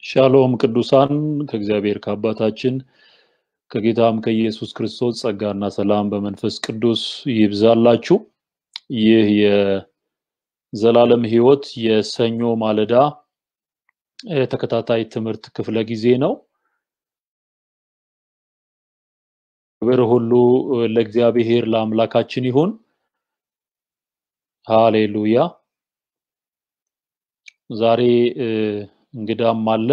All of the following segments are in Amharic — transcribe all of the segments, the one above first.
ሻሎም ቅዱሳን ከእግዚአብሔር ከአባታችን ከጌታም ከኢየሱስ ክርስቶስ ጸጋና ሰላም በመንፈስ ቅዱስ ይብዛላችሁ። ይህ የዘላለም ሕይወት የሰኞ ማለዳ ተከታታይ ትምህርት ክፍለ ጊዜ ነው። ክብር ሁሉ ለእግዚአብሔር ለአምላካችን ይሁን። ሃሌሉያ። ዛሬ እንግዳም አለ።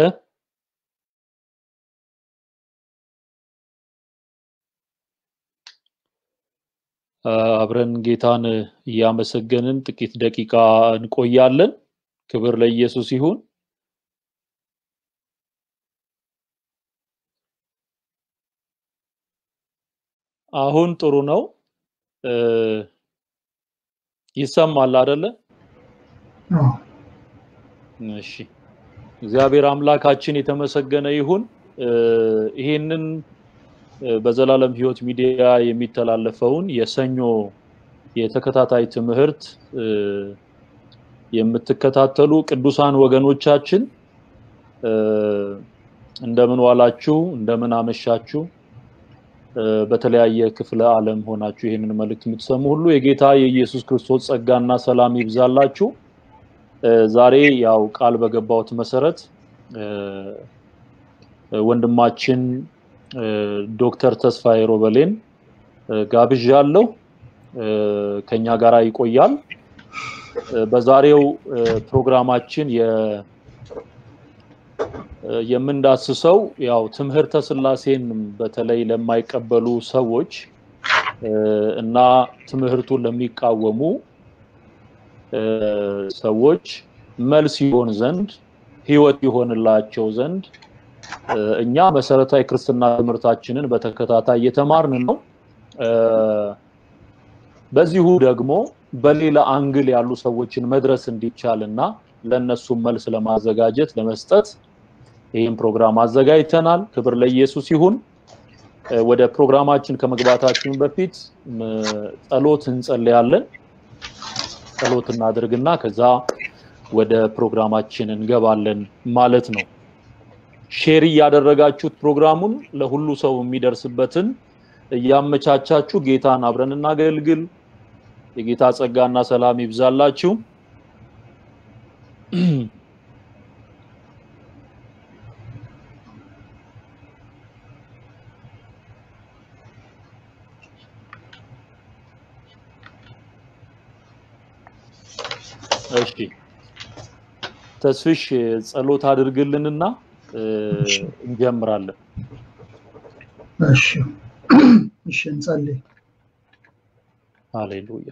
አብረን ጌታን እያመሰገንን ጥቂት ደቂቃ እንቆያለን። ክብር ለኢየሱስ ይሁን። አሁን ጥሩ ነው። ይሰማል አይደለ? እሺ። እግዚአብሔር አምላካችን የተመሰገነ ይሁን። ይሄንን በዘላለም ሕይወት ሚዲያ የሚተላለፈውን የሰኞ የተከታታይ ትምህርት የምትከታተሉ ቅዱሳን ወገኖቻችን እንደምን ዋላችሁ? እንደምን አመሻችሁ? በተለያየ ክፍለ ዓለም ሆናችሁ ይህንን መልእክት የምትሰሙ ሁሉ የጌታ የኢየሱስ ክርስቶስ ጸጋና ሰላም ይብዛላችሁ። ዛሬ ያው ቃል በገባሁት መሰረት ወንድማችን ዶክተር ተስፋዬ ሮበሌን ጋብዣለሁ። ከኛ ጋራ ይቆያል። በዛሬው ፕሮግራማችን የምንዳስሰው ያው ትምህርተ ስላሴን በተለይ ለማይቀበሉ ሰዎች እና ትምህርቱን ለሚቃወሙ ሰዎች መልስ ይሆን ዘንድ ህይወት ይሆንላቸው ዘንድ እኛ መሰረታዊ ክርስትና ትምህርታችንን በተከታታይ እየተማርን ነው። በዚሁ ደግሞ በሌላ አንግል ያሉ ሰዎችን መድረስ እንዲቻል እና ለእነሱም መልስ ለማዘጋጀት ለመስጠት ይህን ፕሮግራም አዘጋጅተናል። ክብር ለኢየሱስ ይሁን። ወደ ፕሮግራማችን ከመግባታችን በፊት ጸሎት እንጸልያለን። ጸሎት እናድርግና ከዛ ወደ ፕሮግራማችን እንገባለን ማለት ነው። ሼር እያደረጋችሁት ፕሮግራሙን ለሁሉ ሰው የሚደርስበትን እያመቻቻችሁ ጌታን አብረን እናገልግል። የጌታ ጸጋና ሰላም ይብዛላችሁ። እሺ ተስፍሽ ጸሎት አድርግልንና እንጀምራለን። እሺ እሺ፣ እንጸልይ። ሃሌሉያ።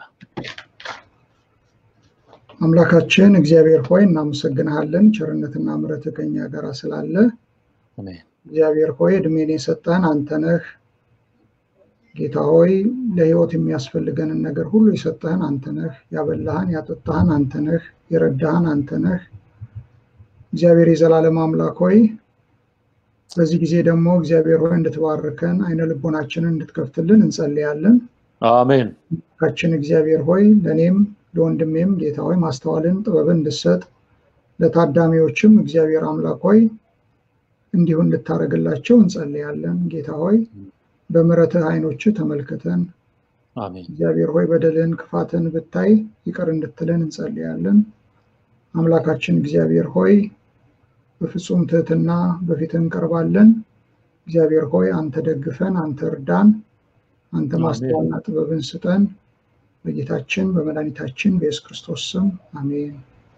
አምላካችን እግዚአብሔር ሆይ እናመሰግንሃለን። ቸርነትና ምሕረትህ ከኛ ጋር ስላለ አሜን። እግዚአብሔር ሆይ እድሜን የሰጠን አንተ ነህ። ጌታ ሆይ ለሕይወት የሚያስፈልገንን ነገር ሁሉ የሰጠህን አንተ ነህ። ያበላህን ያጠጣህን አንተ ነህ። የረዳህን አንተ ነህ። እግዚአብሔር የዘላለም አምላክ ሆይ በዚህ ጊዜ ደግሞ እግዚአብሔር ሆይ እንድትባርከን አይነ ልቦናችንን እንድትከፍትልን እንጸልያለን። አሜን። ካችን እግዚአብሔር ሆይ ለእኔም ለወንድሜም ጌታ ሆይ ማስተዋልን ጥበብን እንድሰጥ ለታዳሚዎችም እግዚአብሔር አምላክ ሆይ እንዲሁ እንድታደርግላቸው እንጸልያለን። ጌታ ሆይ በምሕረትህ አይኖችህ ተመልክተን አሜን። እግዚአብሔር ሆይ በደልን ክፋትን ብታይ ይቅር እንድትለን እንጸልያለን። አምላካችን እግዚአብሔር ሆይ በፍጹም ትህትና በፊትህ እንቀርባለን። እግዚአብሔር ሆይ አንተ ደግፈን፣ አንተ እርዳን፣ አንተ ማስተዋልና ጥበብን ስጠን። በጌታችን በመድኃኒታችን በኢየሱስ ክርስቶስ ስም አሜን።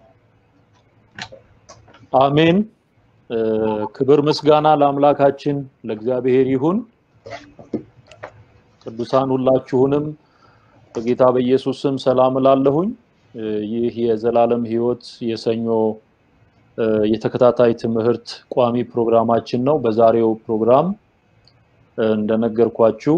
አሜን። ክብር ምስጋና ለአምላካችን ለእግዚአብሔር ይሁን። ቅዱሳን ሁላችሁንም በጌታ በኢየሱስ ስም ሰላም እላለሁኝ። ይህ የዘላለም ሕይወት የሰኞ የተከታታይ ትምህርት ቋሚ ፕሮግራማችን ነው። በዛሬው ፕሮግራም እንደነገርኳችሁ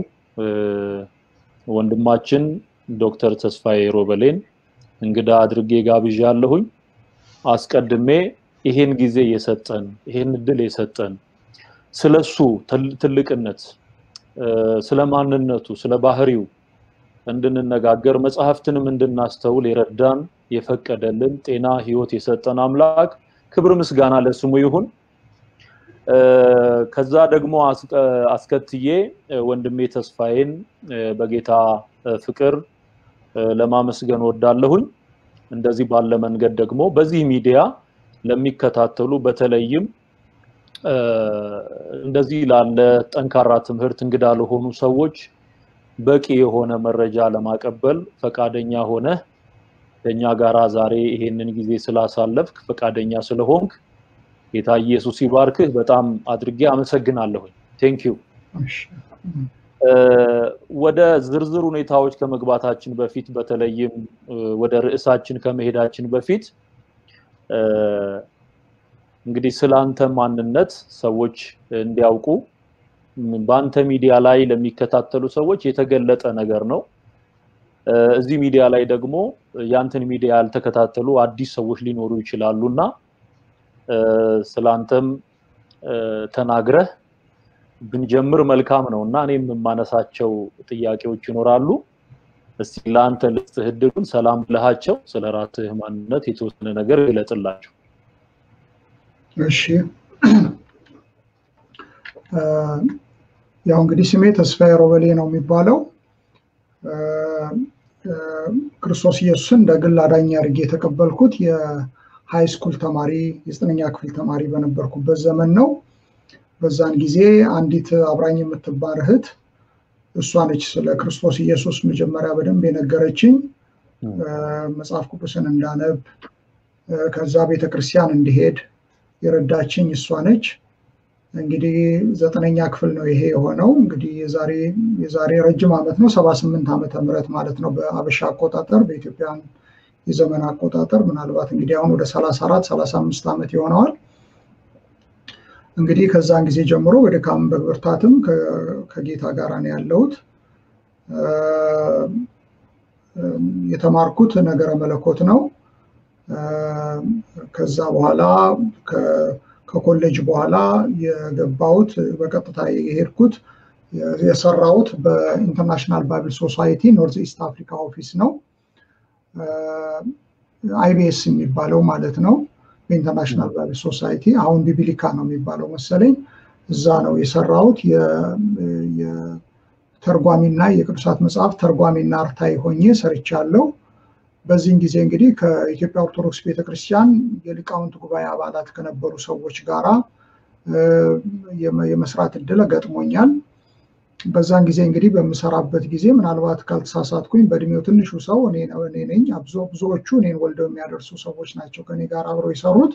ወንድማችን ዶክተር ተስፋዬ ሮበሌን እንግዳ አድርጌ ጋብዣለሁኝ። አስቀድሜ ይሄን ጊዜ የሰጠን ይሄን እድል የሰጠን ስለሱ ትልቅነት፣ ስለ ማንነቱ፣ ስለ ባህሪው እንድንነጋገር መጽሐፍትንም እንድናስተውል የረዳን የፈቀደልን ጤና ህይወት የሰጠን አምላክ ክብር ምስጋና ለስሙ ይሁን። ከዛ ደግሞ አስከትዬ ወንድሜ ተስፋዬን በጌታ ፍቅር ለማመስገን ወዳለሁኝ። እንደዚህ ባለ መንገድ ደግሞ በዚህ ሚዲያ ለሚከታተሉ በተለይም እንደዚህ ላለ ጠንካራ ትምህርት እንግዳ ለሆኑ ሰዎች በቂ የሆነ መረጃ ለማቀበል ፈቃደኛ ሆነ ከኛ ጋራ ዛሬ ይሄንን ጊዜ ስላሳለፍክ ፈቃደኛ ስለሆንክ ጌታ ኢየሱስ ይባርክህ። በጣም አድርጌ አመሰግናለሁኝ። ቴንክ ዩ። ወደ ዝርዝር ሁኔታዎች ከመግባታችን በፊት በተለይም ወደ ርዕሳችን ከመሄዳችን በፊት እንግዲህ ስላንተ ማንነት ሰዎች እንዲያውቁ በአንተ ሚዲያ ላይ ለሚከታተሉ ሰዎች የተገለጠ ነገር ነው። እዚህ ሚዲያ ላይ ደግሞ ያንተን ሚዲያ ያልተከታተሉ አዲስ ሰዎች ሊኖሩ ይችላሉ እና ስላንተም ተናግረህ ብንጀምር መልካም ነው እና እኔም የማነሳቸው ጥያቄዎች ይኖራሉ። እስቲ ለአንተ ልስጥህ እድሉን። ሰላም ብለሃቸው ስለ ራስህ ማንነት የተወሰነ ነገር ግለጽላቸው። እሺ ያው እንግዲህ ስሜ ተስፋዬ ሮበሌ ነው የሚባለው። ክርስቶስ ኢየሱስን እንደ ግል አዳኝ አድርጌ የተቀበልኩት የሃይ ስኩል ተማሪ የዘጠነኛ ክፍል ተማሪ በነበርኩበት ዘመን ነው። በዛን ጊዜ አንዲት አብራኝ የምትባል እህት እሷ ነች ስለ ክርስቶስ ኢየሱስ መጀመሪያ በደንብ የነገረችኝ። መጽሐፍ ቅዱስን እንዳነብ ከዛ ቤተክርስቲያን እንዲሄድ የረዳችኝ እሷ ነች። እንግዲህ ዘጠነኛ ክፍል ነው ይሄ የሆነው። እንግዲህ የዛሬ የዛሬ ረጅም ዓመት ነው፣ ሰባ ስምንት ዓመተ ምህረት ማለት ነው በአበሻ አቆጣጠር፣ በኢትዮጵያን የዘመን አቆጣጠር ምናልባት እንግዲህ አሁን ወደ ሰላሳ አራት ሰላሳ አምስት ዓመት ይሆነዋል። እንግዲህ ከዛን ጊዜ ጀምሮ በድካም በብርታትም ከጌታ ጋር ነው ያለሁት። የተማርኩት ነገረ መለኮት ነው። ከዛ በኋላ ከኮሌጅ በኋላ የገባሁት በቀጥታ የሄድኩት የሰራሁት በኢንተርናሽናል ባይብል ሶሳይቲ ኖርዝ ኢስት አፍሪካ ኦፊስ ነው። አይቢኤስ የሚባለው ማለት ነው። በኢንተርናሽናል ባይብል ሶሳይቲ አሁን ቢቢሊካ ነው የሚባለው መሰለኝ። እዛ ነው የሰራሁት። የተርጓሚና የቅዱሳት መጽሐፍ ተርጓሚና አርታይ ሆኜ ሰርቻለሁ። በዚህን ጊዜ እንግዲህ ከኢትዮጵያ ኦርቶዶክስ ቤተክርስቲያን የሊቃውንት ጉባኤ አባላት ከነበሩ ሰዎች ጋራ የመስራት እድል ገጥሞኛል። በዛን ጊዜ እንግዲህ በምሰራበት ጊዜ ምናልባት ካልተሳሳትኩኝ በእድሜው ትንሹ ሰው እኔ ነኝ። ብዙዎቹ እኔን ወልደው የሚያደርሱ ሰዎች ናቸው ከኔ ጋር አብረው የሰሩት።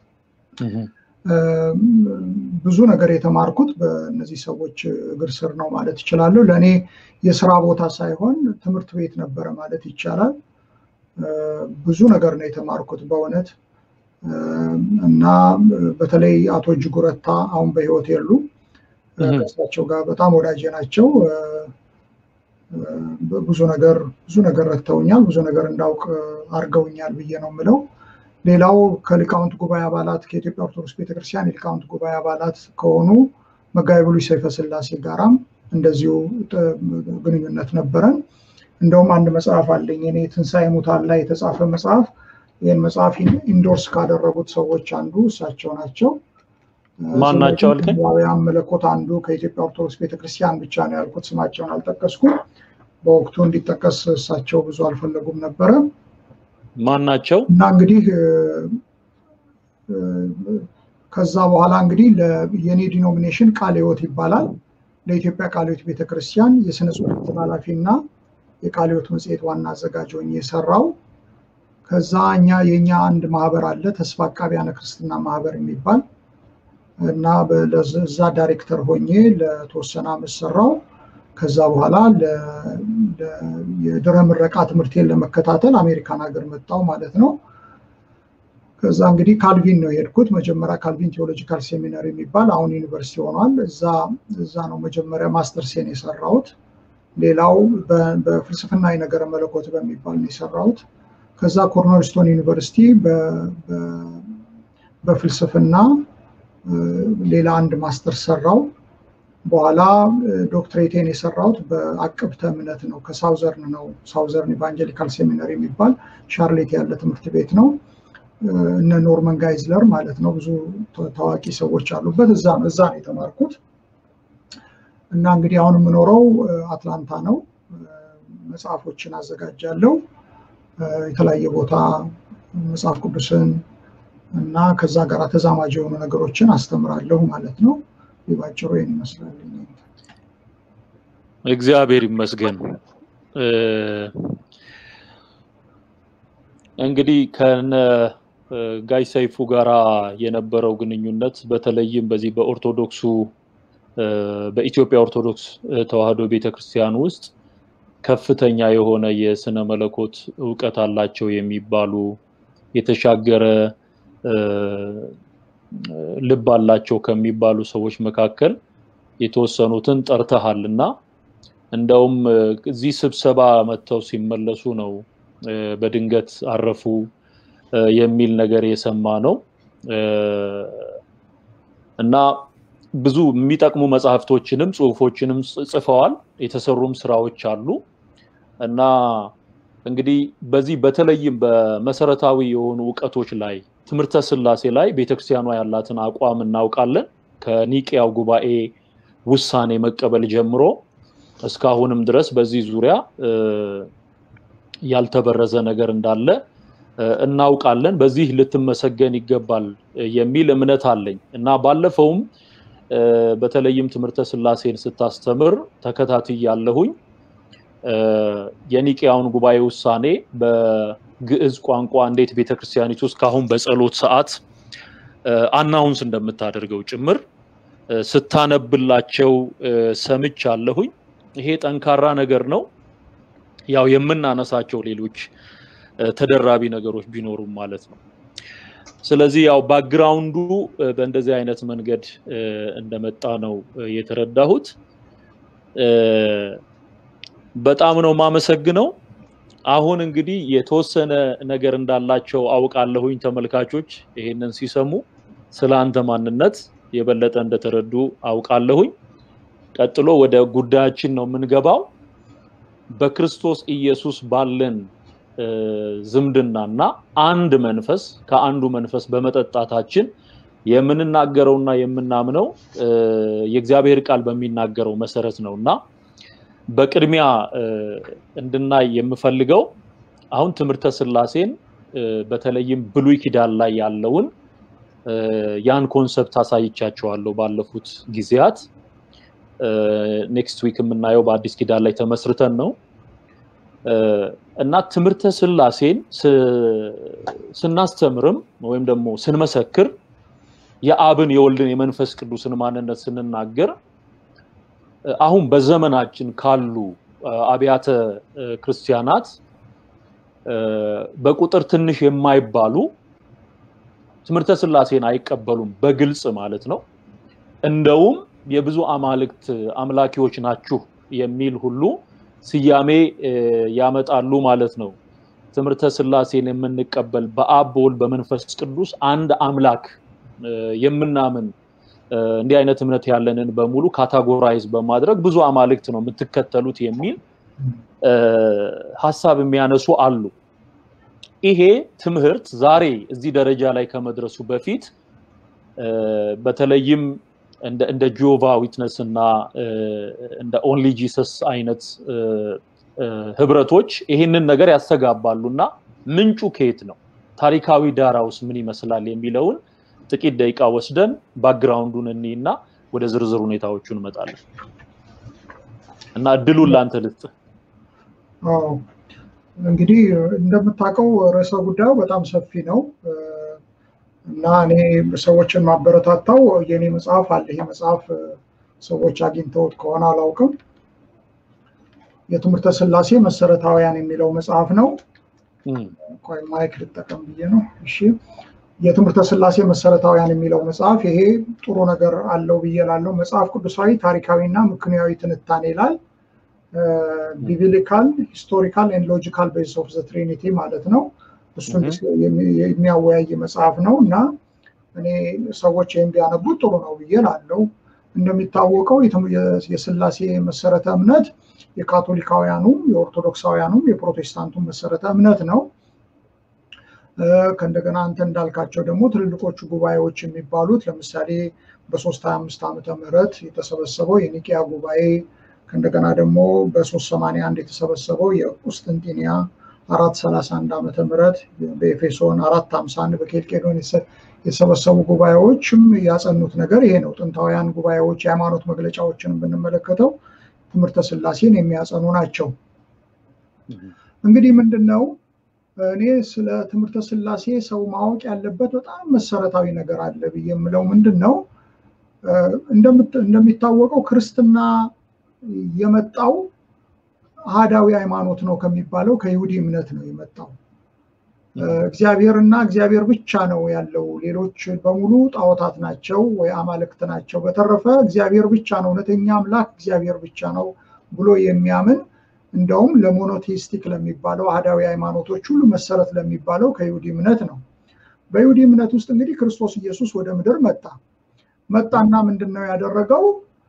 ብዙ ነገር የተማርኩት በእነዚህ ሰዎች እግር ስር ነው ማለት ይችላለሁ። ለእኔ የስራ ቦታ ሳይሆን ትምህርት ቤት ነበረ ማለት ይቻላል። ብዙ ነገር ነው የተማርኩት በእውነት እና በተለይ አቶ እጅጉ ረታ አሁን በህይወት የሉ ከእሳቸው ጋር በጣም ወዳጄ ናቸው። ብዙ ነገር ብዙ ነገር ረድተውኛል፣ ብዙ ነገር እንዳውቅ አድርገውኛል ብዬ ነው የምለው። ሌላው ከሊቃውንት ጉባኤ አባላት ከኢትዮጵያ ኦርቶዶክስ ቤተክርስቲያን የሊቃውንት ጉባኤ አባላት ከሆኑ መጋቢ ብሉይ ሰይፈ ስላሴ ጋራም እንደዚሁ ግንኙነት ነበረን። እንደውም አንድ መጽሐፍ አለኝ እኔ ትንሣኤ ሙታን ላይ የተጻፈ መጽሐፍ። ይህን መጽሐፍ ኢንዶርስ ካደረጉት ሰዎች አንዱ እሳቸው ናቸው። ማን ናቸው አልከኝ? ዋውያን መለኮት አንዱ ከኢትዮጵያ ኦርቶዶክስ ቤተክርስቲያን ብቻ ነው ያልኩት፣ ስማቸውን አልጠቀስኩም። በወቅቱ እንዲጠቀስ እሳቸው ብዙ አልፈለጉም ነበረ። ማን ናቸው? እና እንግዲህ ከዛ በኋላ እንግዲህ የኔ ዲኖሚኔሽን ቃለ ሕይወት ይባላል። ለኢትዮጵያ ቃለ ሕይወት ቤተክርስቲያን የስነ ጽሁፍ ኃላፊ እና የቃለ ሕይወት መጽሔት ዋና አዘጋጅ ሆኜ የሰራው። ከዛ እኛ የእኛ አንድ ማህበር አለ ተስፋ አቃቢያነ ክርስትና ማህበር የሚባል እና ለዛ ዳይሬክተር ሆኜ ለተወሰነ ዓመት ሰራው። ከዛ በኋላ የድረ ምረቃ ትምህርቴን ለመከታተል አሜሪካን ሀገር መጣው ማለት ነው። ከዛ እንግዲህ ካልቪን ነው የሄድኩት። መጀመሪያ ካልቪን ቴዎሎጂካል ሴሚናሪ የሚባል አሁን ዩኒቨርሲቲ ሆኗል። እዛ ነው መጀመሪያ ማስተርሴን የሰራሁት። ሌላው በፍልስፍና የነገረ መለኮት በሚባል ነው የሰራሁት። ከዛ ኮርኔልስቶን ዩኒቨርሲቲ በፍልስፍና ሌላ አንድ ማስተር ሰራው። በኋላ ዶክትሬቴን የሰራሁት በአቅብተ እምነት ነው። ከሳውዘርን ነው። ሳውዘርን ኢቫንጀሊካል ሴሚናሪ የሚባል ሻርሌት ያለ ትምህርት ቤት ነው። እነ ኖርመን ጋይዝለር ማለት ነው። ብዙ ታዋቂ ሰዎች አሉበት። እዛ ነው እዛ ነው የተማርኩት እና እንግዲህ አሁን የምኖረው አትላንታ ነው። መጽሐፎችን አዘጋጃለሁ። የተለያየ ቦታ መጽሐፍ ቅዱስን እና ከዛ ጋር ተዛማጅ የሆኑ ነገሮችን አስተምራለሁ ማለት ነው። ባጭሩ ይህን ይመስላል። እግዚአብሔር ይመስገን። እንግዲህ ከነ ጋይ ሰይፉ ጋራ የነበረው ግንኙነት በተለይም በዚህ በኦርቶዶክሱ በኢትዮጵያ ኦርቶዶክስ ተዋሕዶ ቤተክርስቲያን ውስጥ ከፍተኛ የሆነ የስነ መለኮት እውቀት አላቸው የሚባሉ የተሻገረ ልብ አላቸው ከሚባሉ ሰዎች መካከል የተወሰኑትን ጠርተሃል እና እንደውም እዚህ ስብሰባ መጥተው ሲመለሱ ነው በድንገት አረፉ የሚል ነገር የሰማ ነው እና ብዙ የሚጠቅሙ መጽሐፍቶችንም ጽሁፎችንም ጽፈዋል። የተሰሩም ስራዎች አሉ እና እንግዲህ በዚህ በተለይም በመሰረታዊ የሆኑ እውቀቶች ላይ ትምህርተ ስላሴ ላይ ቤተክርስቲያኗ ያላትን አቋም እናውቃለን። ከኒቅያው ጉባኤ ውሳኔ መቀበል ጀምሮ እስካሁንም ድረስ በዚህ ዙሪያ ያልተበረዘ ነገር እንዳለ እናውቃለን። በዚህ ልትመሰገን ይገባል የሚል እምነት አለኝ እና ባለፈውም በተለይም ትምህርተ ስላሴን ስታስተምር ተከታትያለሁኝ። የኒቅያውን ጉባኤ ውሳኔ በግዕዝ ቋንቋ እንዴት ቤተክርስቲያኒቱ እስካሁን በጸሎት ሰዓት አናውንስ እንደምታደርገው ጭምር ስታነብላቸው ሰምቻለሁኝ። ይሄ ጠንካራ ነገር ነው። ያው የምናነሳቸው ሌሎች ተደራቢ ነገሮች ቢኖሩም ማለት ነው። ስለዚህ ያው ባክግራውንዱ በእንደዚህ አይነት መንገድ እንደመጣ ነው የተረዳሁት። በጣም ነው ማመሰግነው። አሁን እንግዲህ የተወሰነ ነገር እንዳላቸው አውቃለሁኝ። ተመልካቾች ይሄንን ሲሰሙ ስለ አንተ ማንነት የበለጠ እንደተረዱ አውቃለሁኝ። ቀጥሎ ወደ ጉዳያችን ነው የምንገባው። በክርስቶስ ኢየሱስ ባለን ዝምድናና አንድ መንፈስ ከአንዱ መንፈስ በመጠጣታችን የምንናገረውና የምናምነው የእግዚአብሔር ቃል በሚናገረው መሰረት ነው እና በቅድሚያ እንድናይ የምፈልገው አሁን ትምህርተ ስላሴን በተለይም ብሉይ ኪዳን ላይ ያለውን ያን ኮንሰፕት አሳይቻቸዋለሁ ባለፉት ጊዜያት። ኔክስት ዊክ የምናየው በአዲስ ኪዳን ላይ ተመስርተን ነው እና ትምህርተ ስላሴን ስናስተምርም ወይም ደግሞ ስንመሰክር የአብን የወልድን የመንፈስ ቅዱስን ማንነት ስንናገር አሁን በዘመናችን ካሉ አብያተ ክርስቲያናት በቁጥር ትንሽ የማይባሉ ትምህርተ ስላሴን አይቀበሉም፣ በግልጽ ማለት ነው። እንደውም የብዙ አማልክት አምላኪዎች ናችሁ የሚል ሁሉ ስያሜ ያመጣሉ ማለት ነው። ትምህርተ ስላሴን የምንቀበል በአብ በወልድ በመንፈስ ቅዱስ አንድ አምላክ የምናምን እንዲህ አይነት እምነት ያለንን በሙሉ ካታጎራይዝ በማድረግ ብዙ አማልክት ነው የምትከተሉት የሚል ሀሳብ የሚያነሱ አሉ። ይሄ ትምህርት ዛሬ እዚህ ደረጃ ላይ ከመድረሱ በፊት በተለይም እንደ ጂኦቫ ዊትነስ እና እንደ ኦንሊ ጂሰስ አይነት ህብረቶች ይህንን ነገር ያስተጋባሉ እና ምንጩ ከየት ነው፣ ታሪካዊ ዳራውስ ምን ይመስላል የሚለውን ጥቂት ደቂቃ ወስደን ባክግራውንዱን እኒ እና ወደ ዝርዝር ሁኔታዎቹ እንመጣለን እና እድሉን ለአንተ ልስጥ። እንግዲህ እንደምታውቀው ርዕሰ ጉዳዩ በጣም ሰፊ ነው እና እኔ ሰዎችን ማበረታታው የኔ መጽሐፍ አለ። ይሄ መጽሐፍ ሰዎች አግኝተውት ከሆነ አላውቅም። የትምህርተ ስላሴ መሰረታውያን የሚለው መጽሐፍ ነው። ቆይ ማይክ ልጠቀም ብዬ ነው። እሺ የትምህርተ ስላሴ መሰረታውያን የሚለው መጽሐፍ ይሄ ጥሩ ነገር አለው ብዬ ላለው መጽሐፍ ቅዱሳዊ ታሪካዊና ምክንያዊ ትንታኔ ላይ ቢብሊካል ሂስቶሪካል ኤንድ ሎጂካል ቤዝ ኦፍ ዘ ትሪኒቲ ማለት ነው። እሱን የሚያወያይ መጽሐፍ ነው እና እኔ ሰዎች ይህን ቢያነቡት ጥሩ ነው ብዬ ላለው። እንደሚታወቀው የስላሴ መሰረተ እምነት የካቶሊካውያኑም የኦርቶዶክሳውያኑም የፕሮቴስታንቱም መሰረተ እምነት ነው ከእንደገና አንተ እንዳልካቸው ደግሞ ትልልቆቹ ጉባኤዎች የሚባሉት ለምሳሌ በሶስት ሀያ አምስት ዓመተ ምህረት የተሰበሰበው የኒቂያ ጉባኤ ከእንደገና ደግሞ በሶስት ሰማንያ አንድ የተሰበሰበው የቁስጥንጢንያ አራት ሰላሳ አንድ ዓመተ ምህረት በኤፌሶን አራት ሀምሳ አንድ በኬልቄዶን የተሰበሰቡ ጉባኤዎችም ያጸኑት ነገር ይሄ ነው። ጥንታውያን ጉባኤዎች የሃይማኖት መግለጫዎችን ብንመለከተው ትምህርተ ስላሴን የሚያጸኑ ናቸው። እንግዲህ ምንድን ነው እኔ ስለ ትምህርተ ስላሴ ሰው ማወቅ ያለበት በጣም መሰረታዊ ነገር አለ ብዬ የምለው ምንድን ነው እንደሚታወቀው ክርስትና የመጣው አህዳዊ ሃይማኖት ነው ከሚባለው ከይሁዲ እምነት ነው የመጣው። እግዚአብሔር እና እግዚአብሔር ብቻ ነው ያለው። ሌሎች በሙሉ ጣዖታት ናቸው ወይ አማልክት ናቸው። በተረፈ እግዚአብሔር ብቻ ነው እውነተኛ አምላክ እግዚአብሔር ብቻ ነው ብሎ የሚያምን እንደውም ለሞኖቴስቲክ ለሚባለው አህዳዊ ሃይማኖቶች ሁሉ መሰረት ለሚባለው ከይሁዲ እምነት ነው። በይሁዲ እምነት ውስጥ እንግዲህ ክርስቶስ ኢየሱስ ወደ ምድር መጣ። መጣና ምንድን ነው ያደረገው?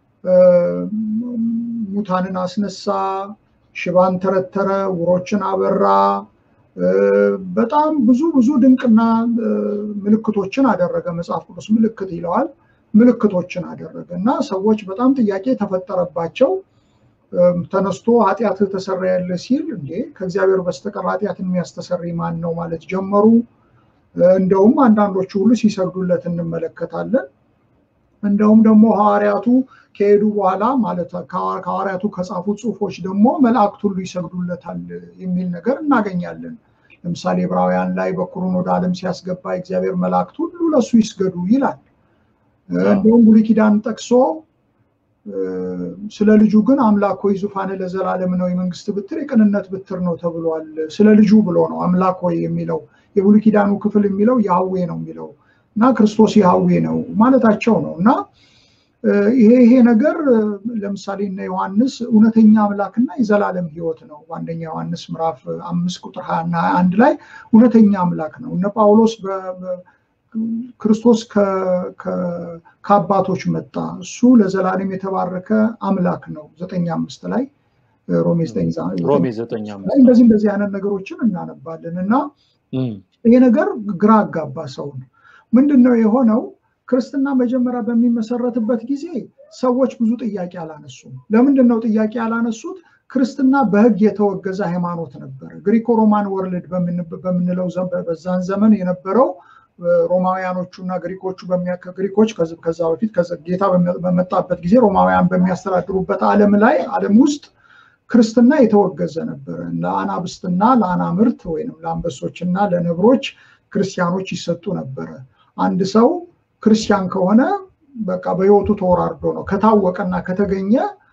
ሙታንን አስነሳ፣ ሽባን ተረተረ፣ ውሮችን አበራ። በጣም ብዙ ብዙ ድንቅና ምልክቶችን አደረገ። መጽሐፍ ቅዱስ ምልክት ይለዋል። ምልክቶችን አደረገ እና ሰዎች በጣም ጥያቄ ተፈጠረባቸው። ተነስቶ ኃጢአትህ ተሰረየልህ ሲል እንዴ ከእግዚአብሔር በስተቀር ኃጢአትን የሚያስተሰሪ ማን ነው ማለት ጀመሩ። እንደውም አንዳንዶቹ ሁሉ ሲሰግዱለት እንመለከታለን። እንደውም ደግሞ ሐዋርያቱ ከሄዱ በኋላ ማለት ከሐዋርያቱ ከጻፉ ጽሑፎች ደግሞ መላእክት ሁሉ ይሰግዱለታል የሚል ነገር እናገኛለን። ለምሳሌ ዕብራውያን ላይ በኩሩን ወደ ዓለም ሲያስገባ እግዚአብሔር መላእክት ሁሉ ለእሱ ይስገዱ ይላል። እንደውም ብሉይ ኪዳን ጠቅሶ ስለ ልጁ ግን አምላክ ሆይ ዙፋን ለዘላለም ነው፣ የመንግስት ብትር የቅንነት ብትር ነው ተብሏል። ስለ ልጁ ብሎ ነው አምላክ ሆይ የሚለው የብሉይ ኪዳኑ ክፍል የሚለው ያህዌ ነው የሚለው እና ክርስቶስ ያህዌ ነው ማለታቸው ነው እና ይሄ ይሄ ነገር ለምሳሌ እነ ዮሐንስ እውነተኛ አምላክና የዘላለም ሕይወት ነው። በአንደኛ ዮሐንስ ምዕራፍ አምስት ቁጥር ሀያ እና ሀያ አንድ ላይ እውነተኛ አምላክ ነው። እነ ጳውሎስ ክርስቶስ ከአባቶች መጣ፣ እሱ ለዘላለም የተባረከ አምላክ ነው። ዘጠኝ አምስት ላይ ሮሜ ዘጠኝ እንደዚህ እንደዚህ አይነት ነገሮችን እናነባለን እና ይሄ ነገር ግራ አጋባ ሰውን። ምንድን ነው የሆነው? ክርስትና መጀመሪያ በሚመሰረትበት ጊዜ ሰዎች ብዙ ጥያቄ አላነሱም። ለምንድን ነው ጥያቄ ያላነሱት? ክርስትና በሕግ የተወገዘ ሃይማኖት ነበረ። ግሪኮ ሮማን ወርልድ በምንለው በዛን ዘመን የነበረው ሮማውያኖቹ እና ግሪኮቹ ግሪኮች ከዛ በፊት ጌታ በመጣበት ጊዜ ሮማውያን በሚያስተዳድሩበት ዓለም ላይ ዓለም ውስጥ ክርስትና የተወገዘ ነበረ። ለአናብስትና ለአናምርት ወይም ለአንበሶችና ለነብሮች ክርስቲያኖች ይሰጡ ነበረ። አንድ ሰው ክርስቲያን ከሆነ በቃ በሕይወቱ ተወራርዶ ነው ከታወቀና ከተገኘ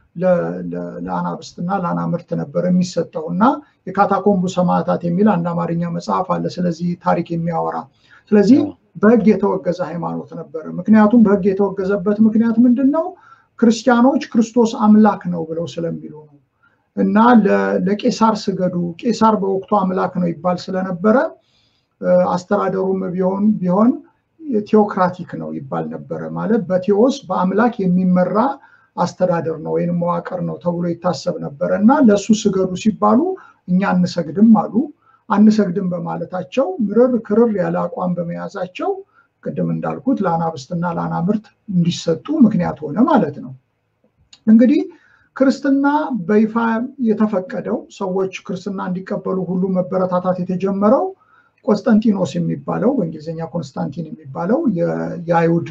ለአናብስትና ለአናምርት ነበር የሚሰጠው እና የካታኮምቡ ሰማዕታት የሚል አንድ አማርኛ መጽሐፍ አለ ስለዚህ ታሪክ የሚያወራ ስለዚህ በሕግ የተወገዘ ሃይማኖት ነበረ። ምክንያቱም በሕግ የተወገዘበት ምክንያት ምንድን ነው? ክርስቲያኖች ክርስቶስ አምላክ ነው ብለው ስለሚሉ ነው እና ለቄሳር ስገዱ፣ ቄሳር በወቅቱ አምላክ ነው ይባል ስለነበረ አስተዳደሩም ቢሆን ቢሆን ቴዎክራቲክ ነው ይባል ነበረ። ማለት በቴዎስ በአምላክ የሚመራ አስተዳደር ነው ወይም መዋቅር ነው ተብሎ ይታሰብ ነበረ እና ለእሱ ስገዱ ሲባሉ እኛ አንሰግድም አሉ። አንሰግድም በማለታቸው ምርር ክርር ያለ አቋም በመያዛቸው ቅድም እንዳልኩት ለአናብስትና ለአናምርት እንዲሰጡ ምክንያት ሆነ ማለት ነው። እንግዲህ ክርስትና በይፋ የተፈቀደው ሰዎች ክርስትና እንዲቀበሉ ሁሉ መበረታታት የተጀመረው ቆስጠንጢኖስ የሚባለው በእንግሊዝኛ ኮንስታንቲን የሚባለው የአይሁድ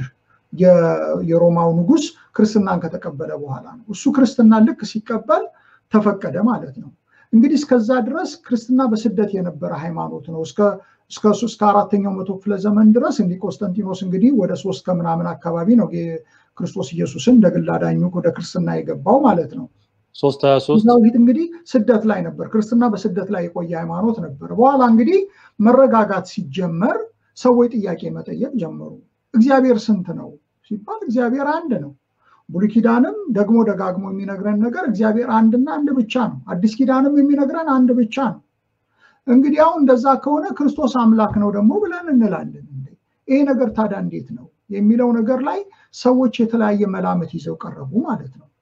የሮማው ንጉሥ ክርስትናን ከተቀበለ በኋላ ነው። እሱ ክርስትናን ልክ ሲቀበል ተፈቀደ ማለት ነው። እንግዲህ እስከዛ ድረስ ክርስትና በስደት የነበረ ሃይማኖት ነው። እስከ አራተኛው መቶ ክፍለ ዘመን ድረስ እንዲህ ቆስጠንጢኖስ እንግዲህ ወደ ሶስት ከምናምን አካባቢ ነው ክርስቶስ ኢየሱስን እንደ ግል አዳኙ ወደ ክርስትና የገባው ማለት ነው። ሶስት ሀያ ሶስት በፊት እንግዲህ ስደት ላይ ነበር። ክርስትና በስደት ላይ የቆየ ሃይማኖት ነበር። በኋላ እንግዲህ መረጋጋት ሲጀመር ሰዎች ጥያቄ መጠየቅ ጀመሩ። እግዚአብሔር ስንት ነው ሲባል እግዚአብሔር አንድ ነው። ብሉይ ኪዳንም ደግሞ ደጋግሞ የሚነግረን ነገር እግዚአብሔር አንድና አንድ ብቻ ነው። አዲስ ኪዳንም የሚነግረን አንድ ብቻ ነው። እንግዲህ አሁን እንደዛ ከሆነ ክርስቶስ አምላክ ነው ደግሞ ብለን እንላለን። ይሄ ነገር ታዲያ እንዴት ነው የሚለው ነገር ላይ ሰዎች የተለያየ መላምት ይዘው ቀረቡ ማለት ነው።